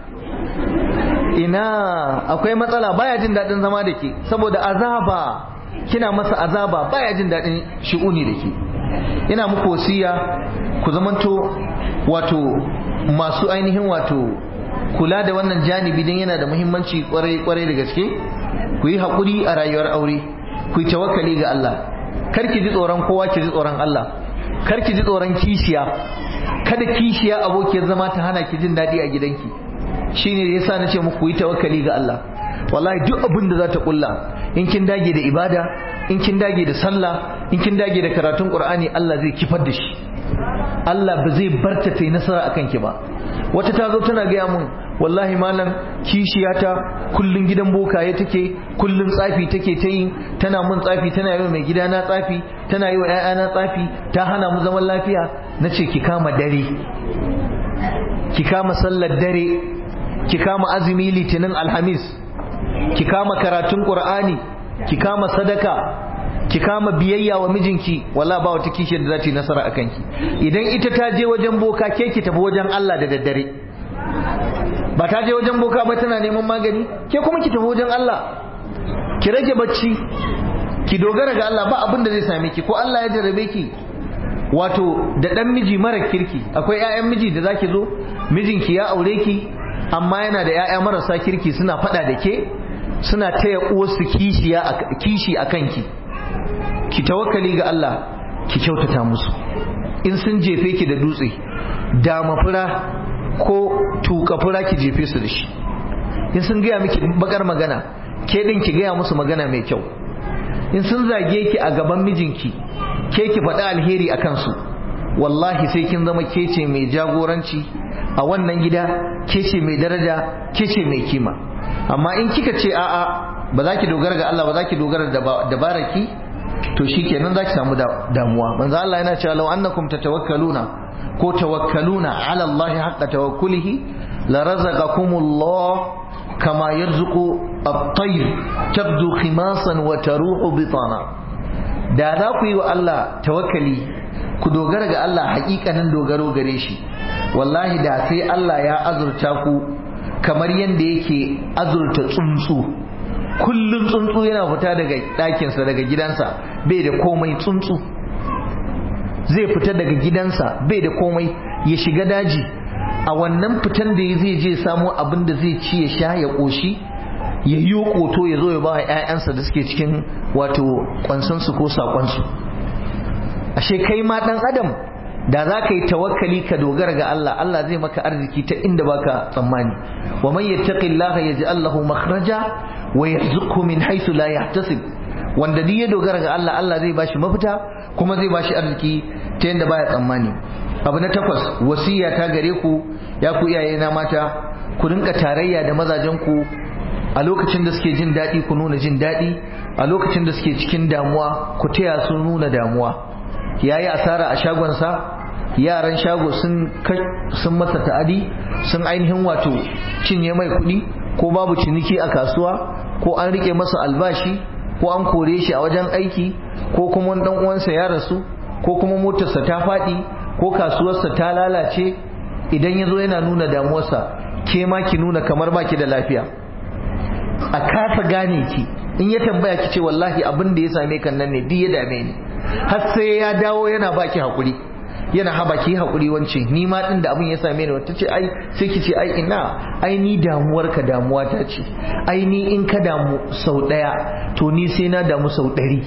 ina akwai matsala baya jin daɗin zama da ke saboda azaba kina masa azaba baya jin daɗin shi'uni da ke ina muku wasiya ku zamanto wato masu ainihin wato kula da wannan janibi don yana da muhimmanci kwarai kwarai da gaske ku yi haƙuri a rayuwar aure ku yi tawakkali ga Allah kar ki ji tsoron kowa ki ji tsoron Allah kar ki ji tsoron kishiya kada kishiya abokiyar zama ta hana ki jin daɗi a gidanki shine yasa na ce muku yi tawakkali ga Allah wallahi duk abin da za ta kulla in kin dage da ibada in kin dage da sallah in kin dage da karatun qur'ani Allah zai kifar da shi Allah ba zai barta ta yi nasara akan ki ba wata ta zo tana gaya mun wallahi malam kishiyata kullun gidan bokaye take kullun tsafi take ta yi tana mun tsafi tana yi wa mai gida na tsafi tana yi wa ƴaƴana tsafi ta hana mu zaman lafiya nace ki kama dare ki kama sallar dare ki kama azumi litinin alhamis ki kama karatun qur'ani ki kama sadaka ki kama biyayya wa mijinki walla ba wata kishiyar da za ta yi nasara a kanki idan ita ta je wajen boka ke ki tafi wajen Allah da daddare ba ta je wajen boka ba tana neman magani ke kuma ki tafi wajen Allah ki rage bacci ki dogara ga Allah ba abin da zai same ki ko Allah ya jarrabe ki wato da dan miji mara kirki akwai ƴaƴan miji da zaki zo mijinki ya aure ki amma yana da ƴaƴa marasa kirki suna faɗa da ke suna taya uwarsu kishiya kishi a kanki ki tawakkali ga Allah ki kyautata musu in sun jefe ki da dutse da mafura ko tuka fura ki jefe su da shi in sun gaya miki bakar magana ke din ki gaya musu magana mai kyau in sun zage ki a gaban mijinki ke ki faɗi alheri a kansu wallahi sai kin zama ke ce mai jagoranci a wannan gida ke ce mai daraja ke ce mai kima amma in kika ce a'a ba za ki dogara ga Allah ba za ki dogara da dabaraki to shikenan za ki samu damuwa manzo Allah yana cewa law annakum tatawakkaluna ko tawakkaluna ala Allah haqqa tawakkulihi la razaqakumullah kama yarzuqu at-tayr tabdu khimasan wa taruhu bitana da za ku yi wa Allah tawakkali ku dogara ga Allah hakikanin dogaro gare shi wallahi da sai Allah ya azurta ku kamar yadda yake azurta tsuntsu kullum tsuntsu yana fita daga ɗakinsa daga gidansa bai da komai tsuntsu zai fita daga gidansa bai da komai ya shiga daji a wannan fitan da zai je samo abin da zai ci ya sha ya ƙoshi ya yi ƙoto ya zo ya ba wa 'ya'yansa da suke cikin wato kwansansu ko saƙonsu ashe kai ma ɗan adam da za ka yi tawakkali ka dogara ga Allah Allah zai maka arziki ta inda baka tsammani wa man yattaqillaha yaj'al lahu makhraja wa yarzuqhu min haythu la yahtasib wanda duk ya dogara ga Allah Allah zai bashi mafita kuma zai bashi arziki ta yanda baya tsammani abu na takwas wasiya ta gare ku ya ku iyaye na mata ku rinka tarayya da mazajen ku a lokacin da suke jin daɗi ku nuna jin daɗi a lokacin da suke cikin damuwa ku taya su nuna damuwa yayi asara a shagonsa yaran shago sun sun masa ta'adi sun ainihin wato cinye mai kuɗi ko babu ciniki a kasuwa ko an rike masa albashi ko an kore shi a wajen aiki ko kuma dan uwansa ya rasu ko kuma motarsa ta faɗi ko kasuwarsa ta lalace idan ya zo yana nuna damuwarsa ke ma ki nuna kamar baki da lafiya a kasa gane ki in ya tambaya ki ce wallahi abin da ya same kan nan ne duk ya dame ni har sai ya dawo yana baki hakuri yana haba ki hakuri wance ni ma din da abin ya same ni wata ce ai sai ki ce ai ina ai ni damuwar ka damuwa ta ce ai ni in ka damu sau daya to ni sai na damu sau ɗari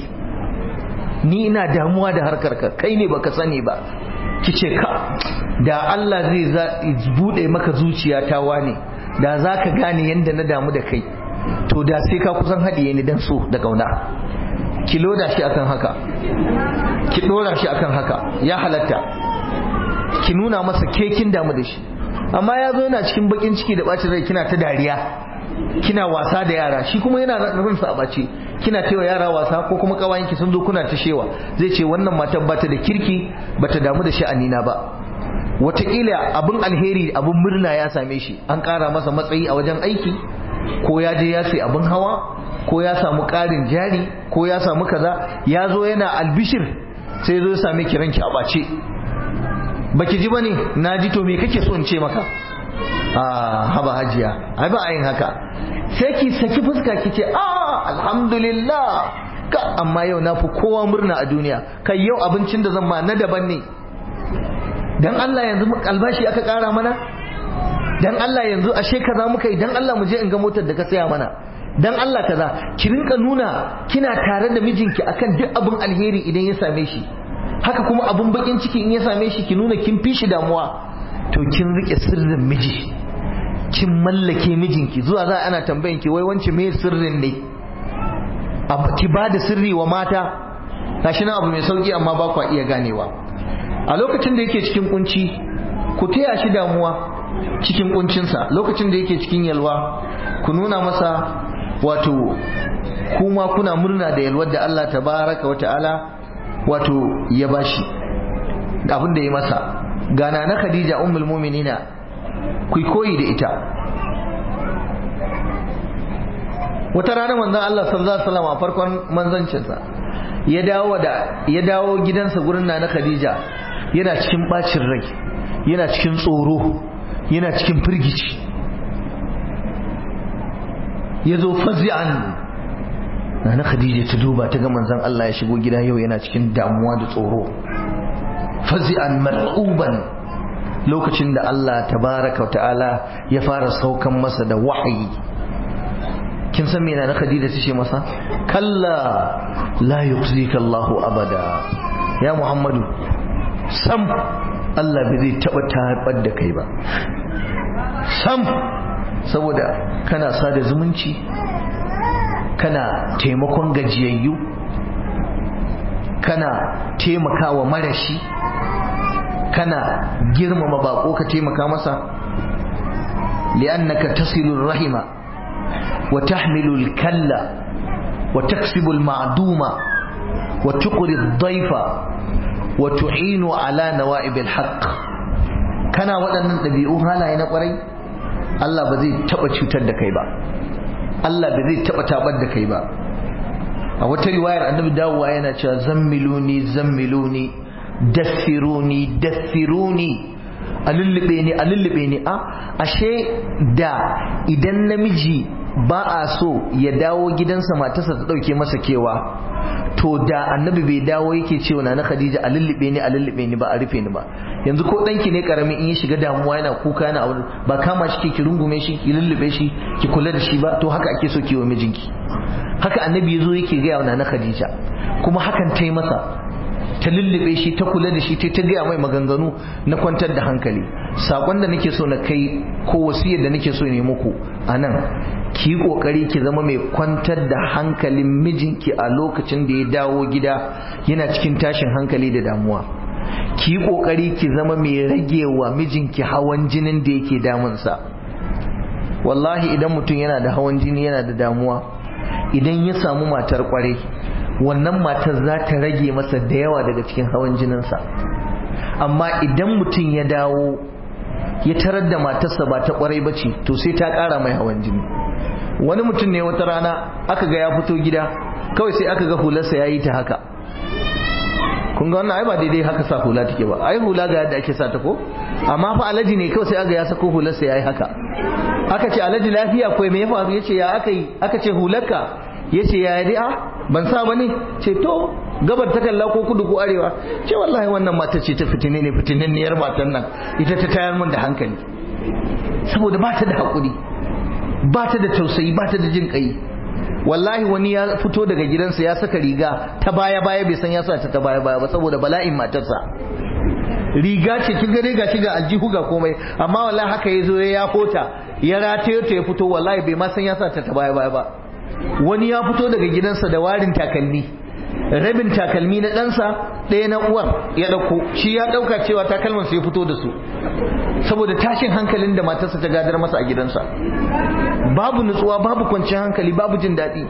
ni ina damuwa da harkar ka kai ne baka sani ba ki ce ka da Allah zai bude maka zuciya ta wane da za ka gane yadda na damu da kai to da sai ka kusan haɗiye ni dan so da ƙauna ki loda shi akan haka ki dora shi akan haka ya halatta ki nuna masa kekin damu da shi amma ya zo yana cikin bakin ciki da bacin rai kina ta dariya kina wasa da yara shi kuma yana ransa a bace kina taiwa yara wasa ko kuma kawayenki sun zo kuna ta shewa zai ce wannan matar bata da kirki bata damu da sha'anina ba wataƙila abin alheri abin murna ya same shi an ƙara masa matsayi a wajen aiki ko ya je ya sai abin hawa ko ya samu ƙarin jari ko ya samu kaza ya zo yana albishir sai zo ya same ki ranki a ɓace baki ji bane na ji to me kake so in ce maka a haba hajiya ai ba a yin haka sai ki saki fuska ki ce a alhamdulillah ka amma yau na fi kowa murna a duniya kai yau abincin da zan ma na daban ne dan Allah yanzu albashi aka kara mana dan Allah yanzu ashe kaza muka yi dan Allah mu je in ga motar da ka saya mana dan Allah kaza ki rinka nuna kina tare da mijinki akan duk abin alheri idan ya same shi haka kuma abun bakin ciki in ya same shi ki nuna kin fi shi damuwa to kin rike sirrin miji kin mallake mijinki zuwa za ana tambayan ki wai wance me sirrin ne ki ba da sirri wa mata gashi nan abu mai sauki amma ba kwa iya ganewa a lokacin da yake cikin kunci ku taya shi damuwa cikin kuncinsa lokacin da yake cikin yalwa ku nuna masa wato kuma kuna murna da yalwar da Allah tabaraka wa ta'ala wato ya bashi abin da ya masa gana na Khadija ummul mu'minina ku koyi da ita wata rana manzon Allah sallallahu alaihi wasallam a farkon manzancinsa ya dawo da ya dawo gidansa gurin na Khadija yana cikin bacin rai yana cikin tsoro yana cikin firgici ya zo fazi'an na Khadija ta duba ta ga manzon Allah ya shigo gida yau yana cikin damuwa da tsoro fazi'an mar'uban lokacin da Allah tabaraka ta'ala ya fara saukan masa da wahayi kin san me na Khadija ta ce masa kalla la yukhzika Allahu abada ya Muhammadu sam Allah bai zai taba tabar da kai ba sam saboda kana sada zumunci kana taimakon gajiyayyu kana taimakawa marashi kana girmama bako ka taimaka masa li'annaka tasilur rahima wa tahmilul kalla wa taksibul ma'duma wa tuqri ad-dayfa wa tu'inu ala nawa'ibil haqq kana waɗannan ɗabi'u halaye na ƙwarai Allah ba zai taɓa cutar da kai ba Allah ba zai taɓa tabar da kai ba a wata riwayar annabi dawowa yana cewa zammiluni zammiluni daffiruni daffiruni a lullube ni a lullube ni a ashe da idan namiji ba a so ya dawo gidansa matarsa ta ɗauke masa kewa to da annabi bai dawo yake cewa na Khadija a lullube ni a lullube ni ba a rufe ni ba yanzu ko danki ne karamin in ya shiga damuwa yana kuka yana abu ba kama shi ki rungume shi ki lullube shi ki kula da shi ba to haka ake so ki wa mijinki haka annabi yazo yake ga wa na Khadija kuma hakan ta yi masa ta lullube shi ta kula da shi ta ta gaya mai maganganu na kwantar da hankali sakon da nake so na kai ko wasiyar da nake so ne muku a nan ki yi kokari ki zama mai kwantar da hankalin mijinki a lokacin da ya dawo gida yana cikin tashin hankali da damuwa ki yi kokari ki zama mai ragewa mijinki hawan jinin da yake damunsa wallahi idan mutum yana da hawan jini yana da damuwa idan ya samu matar kwarai wannan matar za ta rage masa da yawa daga cikin hawan jininsa amma idan mutum ya dawo ya tarar da matarsa ba ta kwarai ba ce to sai ta ƙara mai hawan jini wani mutum ne wata rana aka ga ya fito gida kawai sai aka ga hularsa ya yi ta haka kun ga wannan ai ba daidai haka sa hula take ba ai hula ga yadda ake sa ta ko amma fa alaji ne kawai sai aka ya sako hularsa ya yi haka aka ce alaji lafiya ko me ya faru yace ya aka yi aka ce hularka yace ya yi a ban sa bane ce to gabar ta kalla ko kudu ko arewa ce wallahi wannan mata ce ta fitine ne fitinanniyar matan nan ita ta tayar mun da hankali saboda ba ta da hakuri ba ta da tausayi ba ta da jin kai wallahi wani ya fito daga gidansa ya saka riga ta baya baya bai san ya sa ta ta baya baya ba saboda bala'in matarsa riga ce kin gare ga shiga aljihu ga komai amma wallahi haka ya zo ya fota ya rataye ta ya fito wallahi bai ma san ya sa ta ta baya baya ba wani ya fito daga gidansa da warin takalmi rabin takalmi na ɗansa ɗaya na uwar ya ɗauko shi ya ɗauka cewa takalman su ya fito da su saboda tashin hankalin da matarsa ta gadar masa a gidansa babu nutsuwa babu kwanciyar hankali babu jin daɗi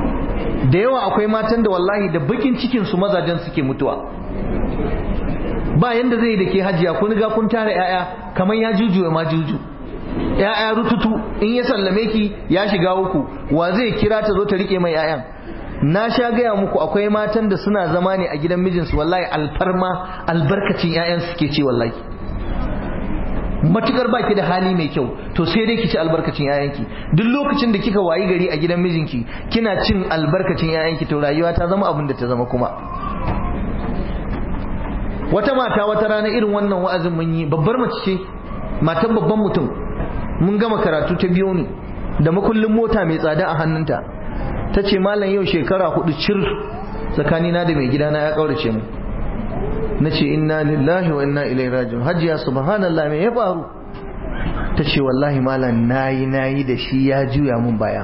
da yawa akwai matan da wallahi da bakin cikin su mazajen suke mutuwa ba yanda zai da ke hajiya kun ga kun tara yaya kamar ya jujuwa ma juju yaya rututu in ya sallame ki ya shiga uku wa zai kira ta zo ta rike mai yayan na sha gaya muku akwai matan da suna zama ne a gidan mijinsu wallahi alfarma albarkacin yayan suke ce wallahi matukar baki da hali mai kyau to sai dai ki ci albarkacin yayanki duk lokacin da kika wayi gari a gidan mijinki kina cin albarkacin yayanki to rayuwa ta zama abin da ta zama kuma wata mata wata rana irin wannan wa'azin mun yi babbar mace ce matan babban mutum mun gama karatu ta biyo ni da makullin mota mai tsada a hannunta ta ce malam yau shekara hudu cir tsakanina da mai gidana ya kaurace mu na ce inna lillahi wa inna ilai rajiun hajiya subhanallah me ya faru ta ce wallahi malam nayi nayi da shi ya juya mun baya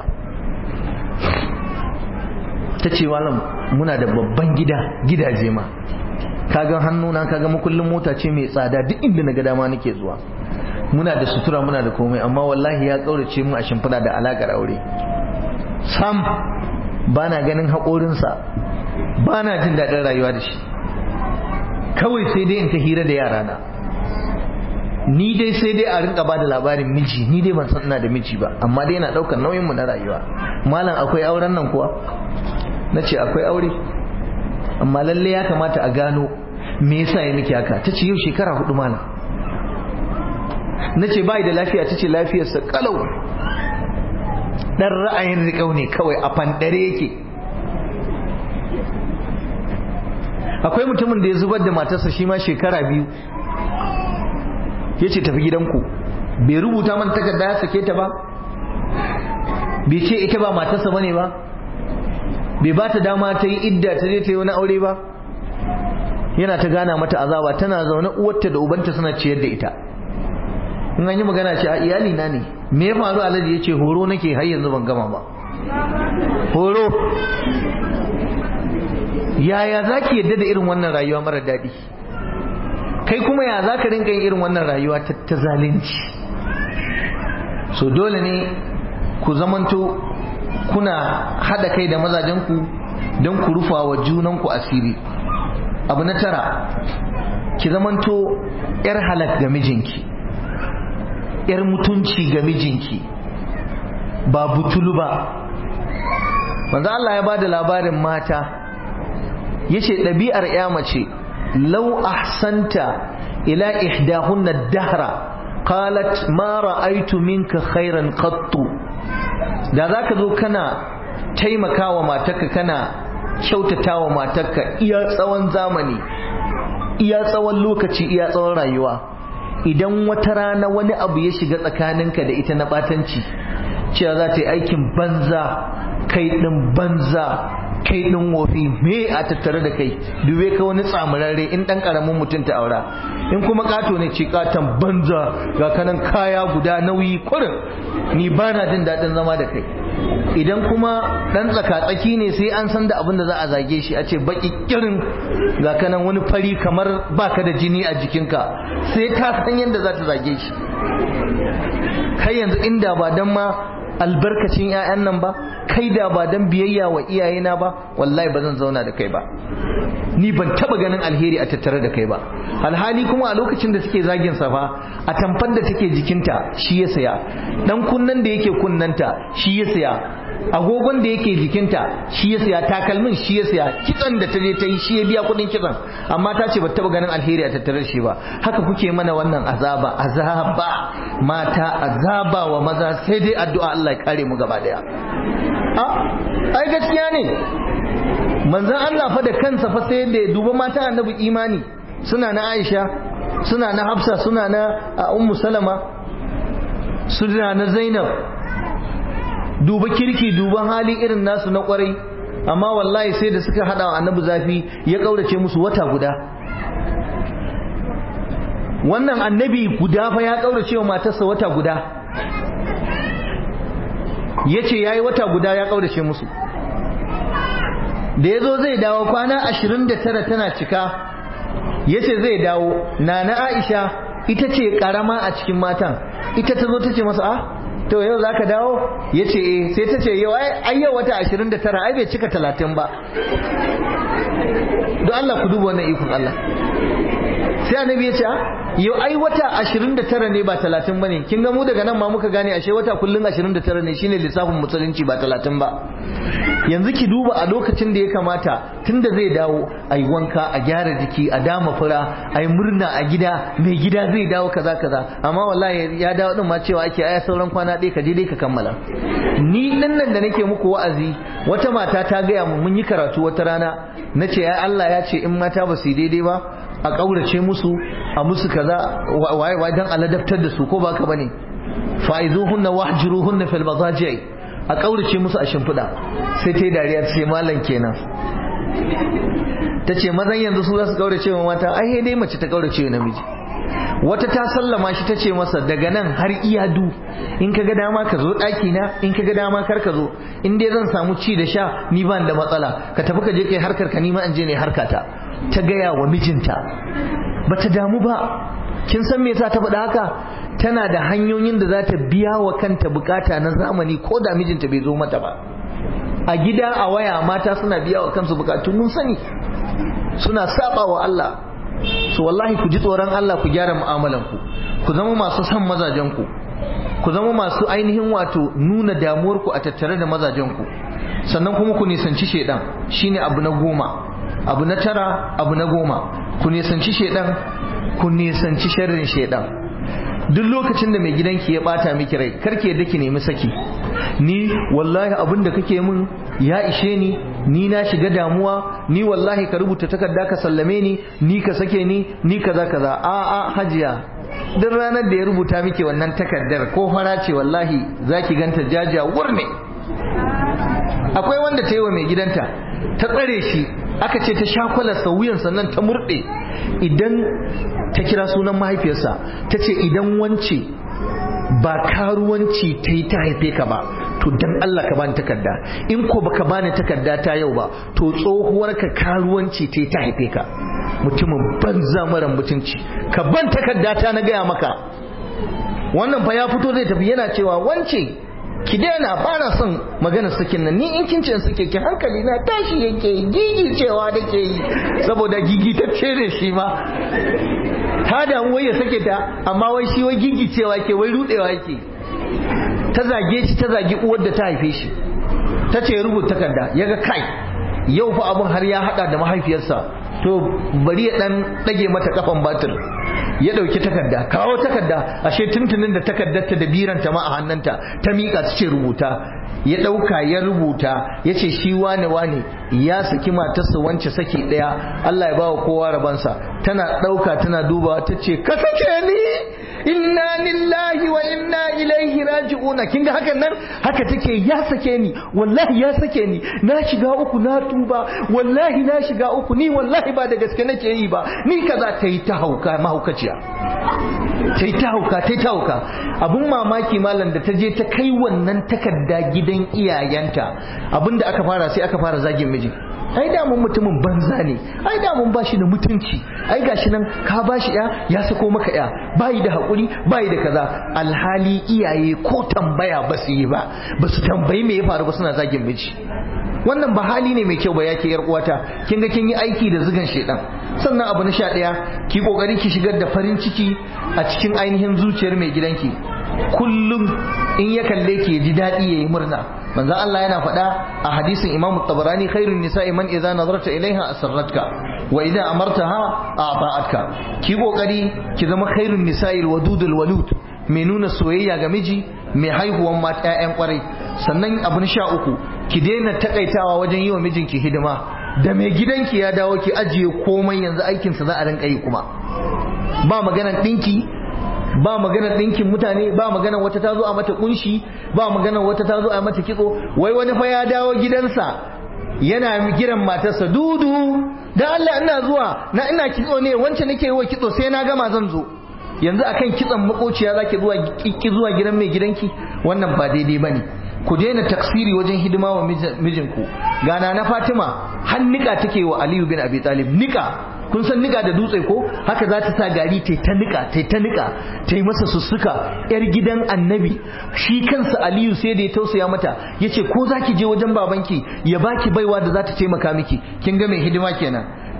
ta ce malam muna da babban gida gidaje ma kaga hannuna kaga makullin mota ce mai tsada duk inda na ga dama nake zuwa muna da sutura muna da komai amma wallahi ya kaurace mu a shimfiɗa da alakar aure sam ba na ganin haƙorinsa ba na jin daɗin rayuwa da shi kawai sai dai in ta hira da yarana ni dai sai dai a rinka bada labarin miji ni dai ban san ina da miji ba amma dai yana ɗaukar nauyinmu na rayuwa malam akwai auren nan kuwa na ce akwai aure amma lalle ya kamata a gano me yasa ya miki haka ta ce yau shekara hudu malam na ce bai da lafiya ta ce lafiyarsa kalau dan ra'ayin riƙau ne kawai a fandare yake akwai mutumin da ya zubar da matarsa shi ma shekara biyu ya ce tafi gidanku bai rubuta man takarda ya sake ta ba bai ce ita ba matarsa bane ba bai ba ta dama ta yi idda ta je ta yi wani aure ba yana ta gana mata azaba tana zaune uwarta da ubanta suna ciyar da ita in an yi magana ce a iyali na ne me ya faru alhaji ya ce horo nake har yanzu ban gama ba horo yaya za ki yadda da irin wannan rayuwa mara daɗi kai kuma ya za ka rinka yin irin wannan rayuwa ta zalunci so dole ne ku zamanto kuna haɗa kai da mazajenku don ku rufa wa junanku asiri abu na tara ki zamanto 'yar halak ga mijinki 'yar mutunci ga mijinki ba butulu ba manzo Allah ya bada labarin mata yace ɗabi'ar ya mace law ahsanta ila ihdahunna dahra qalat ma ra'aytu minka khairan qattu da zaka zo kana taimakawa matarka kana kyautatawa matarka iya tsawon zamani iya tsawon lokaci iya tsawon rayuwa idan wata rana wani abu ya shiga tsakaninka da ita na batanci cewa za ta yi aikin banza kai ɗin banza kai ɗin wofi me a tattare da kai dube ka wani tsamurarre in ɗan ƙaramin mutum ta aura in kuma ƙato ne ce ƙaton banza ga kanan kaya guda nauyi kurin ni ba na jin daɗin zama da kai idan kuma ɗan tsaka-tsaki ne sai an san da abin da za a zage shi a ce baƙi kirin ga kanan wani fari kamar baka da jini a jikinka sai ka san yadda za ta zage shi kai yanzu inda ba dan ma albarkacin 'ya'yan nan ba kai da ba dan biyayya wa iyayena ba wallahi ba zan zauna da kai ba ni ban taba ganin alheri a tattare da kai ba alhali kuma a lokacin da suke zagin sa fa a tamfar da take jikinta shi ya saya dan kunnan da yake kunnanta shi ya saya agogon da yake jikinta shi ya saya takalmin shi ya saya kitsan da ta je ta yi shi ya biya kudin kitsan amma ta ce ba taba ganin alheri a tattare da shi ba haka kuke mana wannan azaba azaba mata azaba wa maza sai dai addu'a Allah ya kare mu gaba daya a ai gaskiya ne manzon Allah fa da kansa fa sai da ya duba mata annabi imani suna na Aisha suna na Hafsa suna na Ummu Salama suna na Zainab duba kirki duban hali irin nasu na kwarai amma wallahi sai da suka hada wa annabi zafi ya kaurace musu wata guda wannan annabi guda fa ya kaurace wa matarsa wata guda yace yayi wata guda ya kaurace musu da yazo zai dawo kwana 29 tana cika yace zai dawo nana Aisha ita ce karama a cikin matan ita ta zo ta ce masa ah to yau za ka dawo ya ce eh sai ta ce yau ai yau wata 29 ai bai cika 30 ba don Allah ku duba wannan ikon Allah sai annabi ya ce yau ai wata 29 ne ba 30 bane kin ga mu daga nan ma muka gane ashe wata kullun 29 ne shine lissafin musulunci ba 30 ba yanzu ki duba a lokacin da ya kamata tunda zai dawo ai wanka a gyara jiki a dama fura ai murna a gida mai gida zai dawo kaza kaza amma wallahi ya dawo din ma cewa ake aya sauran kwana ɗaya ka je dai ka kammala ni din nan da nake muku wa'azi wata mata ta gaya mu mun yi karatu wata rana nace ya Allah ya ce in mata ba su yi daidai ba a ƙaurace musu a musu kaza waye waye dan aladabtar da su ko ba ka bane fa'izuhunna wahjuruhunna fil madaji a ƙaurace musu a shimfiɗa sai ta yi dariya ta ce malam kenan ta ce mazan yanzu su za su ƙaurace wa mata ai dai mace ta ƙaurace wa namiji wata ta sallama shi ta ce masa daga nan har iyadu in ka ga dama ka zo ɗaki na in ka ga dama kar ka zo in dai zan samu ci da sha ni ban da matsala ka tafi ka je kai harkar ka ni ma in je ne harkata ta gaya wa mijinta bata damu ba kin san me yasa ta faɗa haka tana da hanyoyin da za ta biya wa kanta bukata na zamani ko da mijinta bai zo mata ba a gida a waya mata suna biya wa kansu bukatu mun sani suna saba wa Allah so wallahi ku ji tsoron Allah ku gyara mu'amalan ku ku zama masu son mazajen ku ku zama masu ainihin wato nuna damuwar ku a tattare da mazajen ku sannan kuma ku nisanci shedan shine abu na goma abu na tara abu na goma ku nisanci shedan ku nisanci sharrin shedan duk lokacin da mai gidanki ya bata miki rai karki yadda ki nemi saki ni wallahi abin da kake min ya ishe ni ni na shiga damuwa ni wallahi ka rubuta takarda ka sallame ni ni ka sake ni ni kaza kaza a a hajiya duk ranar da ya rubuta miki wannan takardar ko fara ce wallahi zaki ganta jaja wurne akwai wanda ta yi wa mai gidanta ta tsare shi aka ce ta shakwalarsa wuyan sannan ta murɗe idan ta kira sunan mahaifiyarsa ta ce idan wance ba karuwanci ta yi ta haife ka ba to dan Allah ka bani takarda in ko baka bani takarda ta yau ba to tsohuwar ka karuwanci ta yi ta haife ka mutumin banza mara mutunci ka ban takarda ta na gaya maka wannan fa ya fito zai tafi yana cewa wance ki daina ba na son magana sakin nan ni in kin ce suke ki hankali na tashi yake gigi cewa da ke yi saboda gigi ta ne shi ma ta damu wai ya sake ta amma wai shi wai gigi cewa ke wai rudewa yake ta zage shi ta zagi uwar da ta haife shi ta ce rubuta takarda ya ga kai yau fa abun har ya hada da mahaifiyarsa to bari ya dan dage mata kafan batir ya dauki takarda kawo takarda ashe tuntunin da takardarta da biranta ma a hannunta ta miƙa su ce rubuta ya ɗauka ya rubuta ya ce shi wane wane ya saki matarsa wance saki ɗaya Allah ya bawa kowa rabansa tana ɗauka tana dubawa ta ce ka sake ni inna lillahi wa inna ilaihi raji'una kin ga hakan nan haka take ya sake ni wallahi ya sake ni na shiga uku na tuba wallahi na shiga uku ni wallahi ba da gaske nake yi ba ni kaza ta yi ta hauka mahaukaciya ta yi ta hauka ta yi ta hauka abun mamaki malam da ta je ta kai wannan takarda gidan iyayenta abinda aka fara sai aka fara zagin miji ai da mun mutumin banza ne ai da mun bashi da mutunci ai gashi nan ka bashi ya ya sako maka ya bayi da hakuri bayi da kaza alhali iyaye ko tambaya ba su yi ba ba su tambayi me ya faru ba suna zagin miji wannan ba hali ne mai kyau ba yake yar uwata kin ga kin yi aiki da zugan shedan sannan abu na sha ɗaya ki kokari ki shigar da farin ciki a cikin ainihin zuciyar mai gidanki kullum in ya kalle ki ji daɗi yayi murna manzon Allah yana faɗa a hadisin Imam Tabarani khairun nisa'i man idza nazarta ilaiha asarratka wa idza amartaha a'ta'atka ki kokari ki zama khairun nisa'i alwadudul walud mai nuna soyayya ga miji mai haihuwan mata ƴaƴan kwarai sannan abu na sha uku ki daina takaitawa wajen yi wa mijinki hidima da mai gidanki ya dawo ki ajiye komai yanzu aikinsa za a rinka yi kuma ba maganan ɗinki ba maganar ɗinkin mutane ba maganar wata ta zo a mata kunshi ba maganar wata ta zo a mata kitso wai wani fa ya dawo gidansa yana kiran matarsa dudu dan Allah ina zuwa na ina kitso ne wance nake yi wa kitso sai na gama zan zo yanzu akan kitson makociya zaki zuwa ki zuwa gidan mai gidanki wannan ba daidai bane ku daina taksiri wajen hidima wa mijinku gana na Fatima har nika take wa Aliyu bin Abi Talib nika kun san nika da dutse ko haka za ta sa gari ta ta nika ta ta nika ta yi masa sussuka yar gidan annabi shi kansa aliyu sai da ya tausaya mata ya ce ko za ki je wajen babanki ya baki baiwa da za ta taimaka miki kin ga mai hidima kenan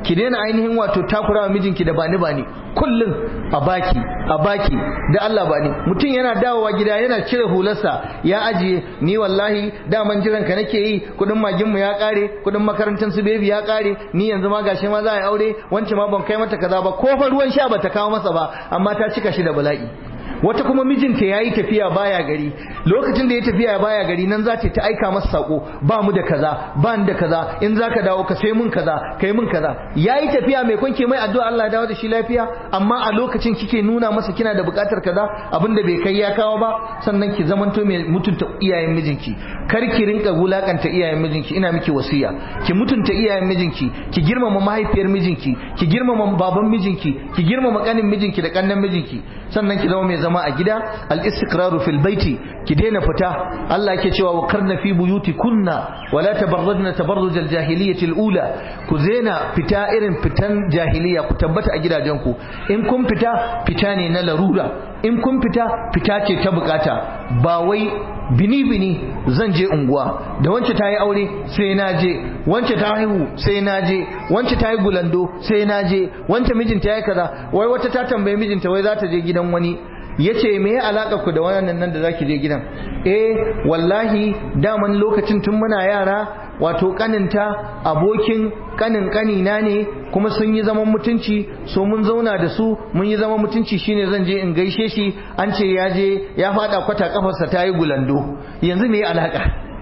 ki daina ainihin wato takurawa mijinki da bani bani kullum a baki a baki da Allah bani mutum yana dawowa gida yana cire hularsa ya ajiye ni wallahi daman jiran ka nake yi kudin magin mu ya kare kudin makarantar su bebi ya kare ni yanzu ma gashi ma za a yi aure wance ma ban kai mata kaza ba ko fa ruwan sha bata kawo masa ba amma ta cika shi da bala'i wata kuma mijinta ya yi tafiya baya gari lokacin da ya tafiya baya gari nan za ta aika masa sako ba mu da kaza ba da kaza in za ka dawo ka sai mun kaza kai mun kaza ya yi tafiya mai kwanke mai addu'a Allah ya dawo da shi lafiya amma a lokacin kike nuna masa kina da buƙatar kaza abin da bai kai ya kawo ba sannan ki zamanto mai mutunta iyayen mijinki kar ki rinka wulakanta iyayen mijinki ina miki wasiya ki mutunta iyayen mijinki ki girmama mahaifiyar mijinki ki girmama baban mijinki ki girmama kanin mijinki da kannan mijinki sannan ki zama mai zama a gida al-istiqraru fil baiti ki daina fita Allah yake cewa wa karna fi buyuti kunna wala tabarrajna tabarruj al-jahiliyyah al-ula ku zena fita irin fitan jahiliya ku tabbata a gidajenku in kun fita fita ne na larura in kun fita fita ce ta bukata ba wai bini bini zan je unguwa da wance ta yi aure sai na je wance ta haihu sai na je wance ta yi gulando sai na je wance mijinta ya yi kaza wai wata ta tambaye mijinta wai za ta je gidan wani ya ce me ya alaka ku da wannan nan da zaki je gidan eh wallahi daman lokacin tun muna yara wato kaninta abokin kanin kanina ne kuma sun yi zaman mutunci so mun zauna da su mun yi zaman mutunci shine zan je in gaishe shi an ce ya je ya fada kwata kafarsa ta yi gulando yanzu me ya alaka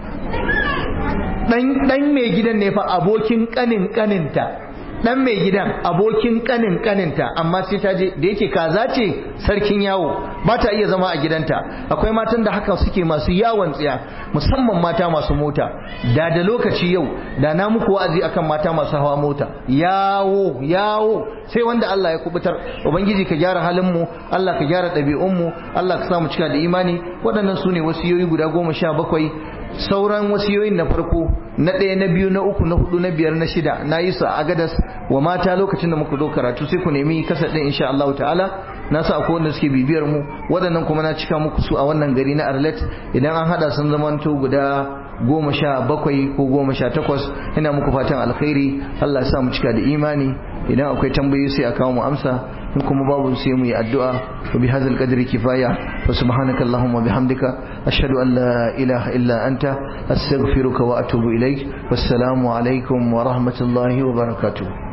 dan dan mai gidan ne fa abokin kanin kaninta dan mai gidan abokin kanin kaninta amma sai ta je da yake kaza ce sarkin yawo ba ta iya zama a gidanta akwai matan da haka suke masu yawon tsiya musamman mata masu mota da da lokaci yau da na muku wa'azi akan mata masu hawa mota yawo yawo sai wanda Allah ya kubutar ubangiji ka gyara halin mu Allah ka gyara ɗabi'un mu Allah ka sa mu cika da imani waɗannan su ne wasiyoyi guda goma sha bakwai sauran wasiyoyin na farko na ɗaya na biyu na uku na hudu na biyar na shida na yi su a agadas wa mata lokacin da muka zo karatu sai ku nemi kasar ɗin insha Allah ta'ala na sa akwai wanda suke bibiyar mu waɗannan kuma na cika muku su a wannan gari na Arlet idan an hada sun zamanto guda goma sha bakwai ko goma sha takwas ina muku fatan alkhairi Allah ya sa mu cika da imani idan akwai tambayoyi sai a kawo mu amsa in kuma babu sai mu yi addu'a wa bi hadzal qadri kifaya wa subhanaka allahumma bihamdika ashhadu an la ilaha illa anta astaghfiruka wa atubu ilaik wassalamu alaikum wa rahmatullahi wa barakatuh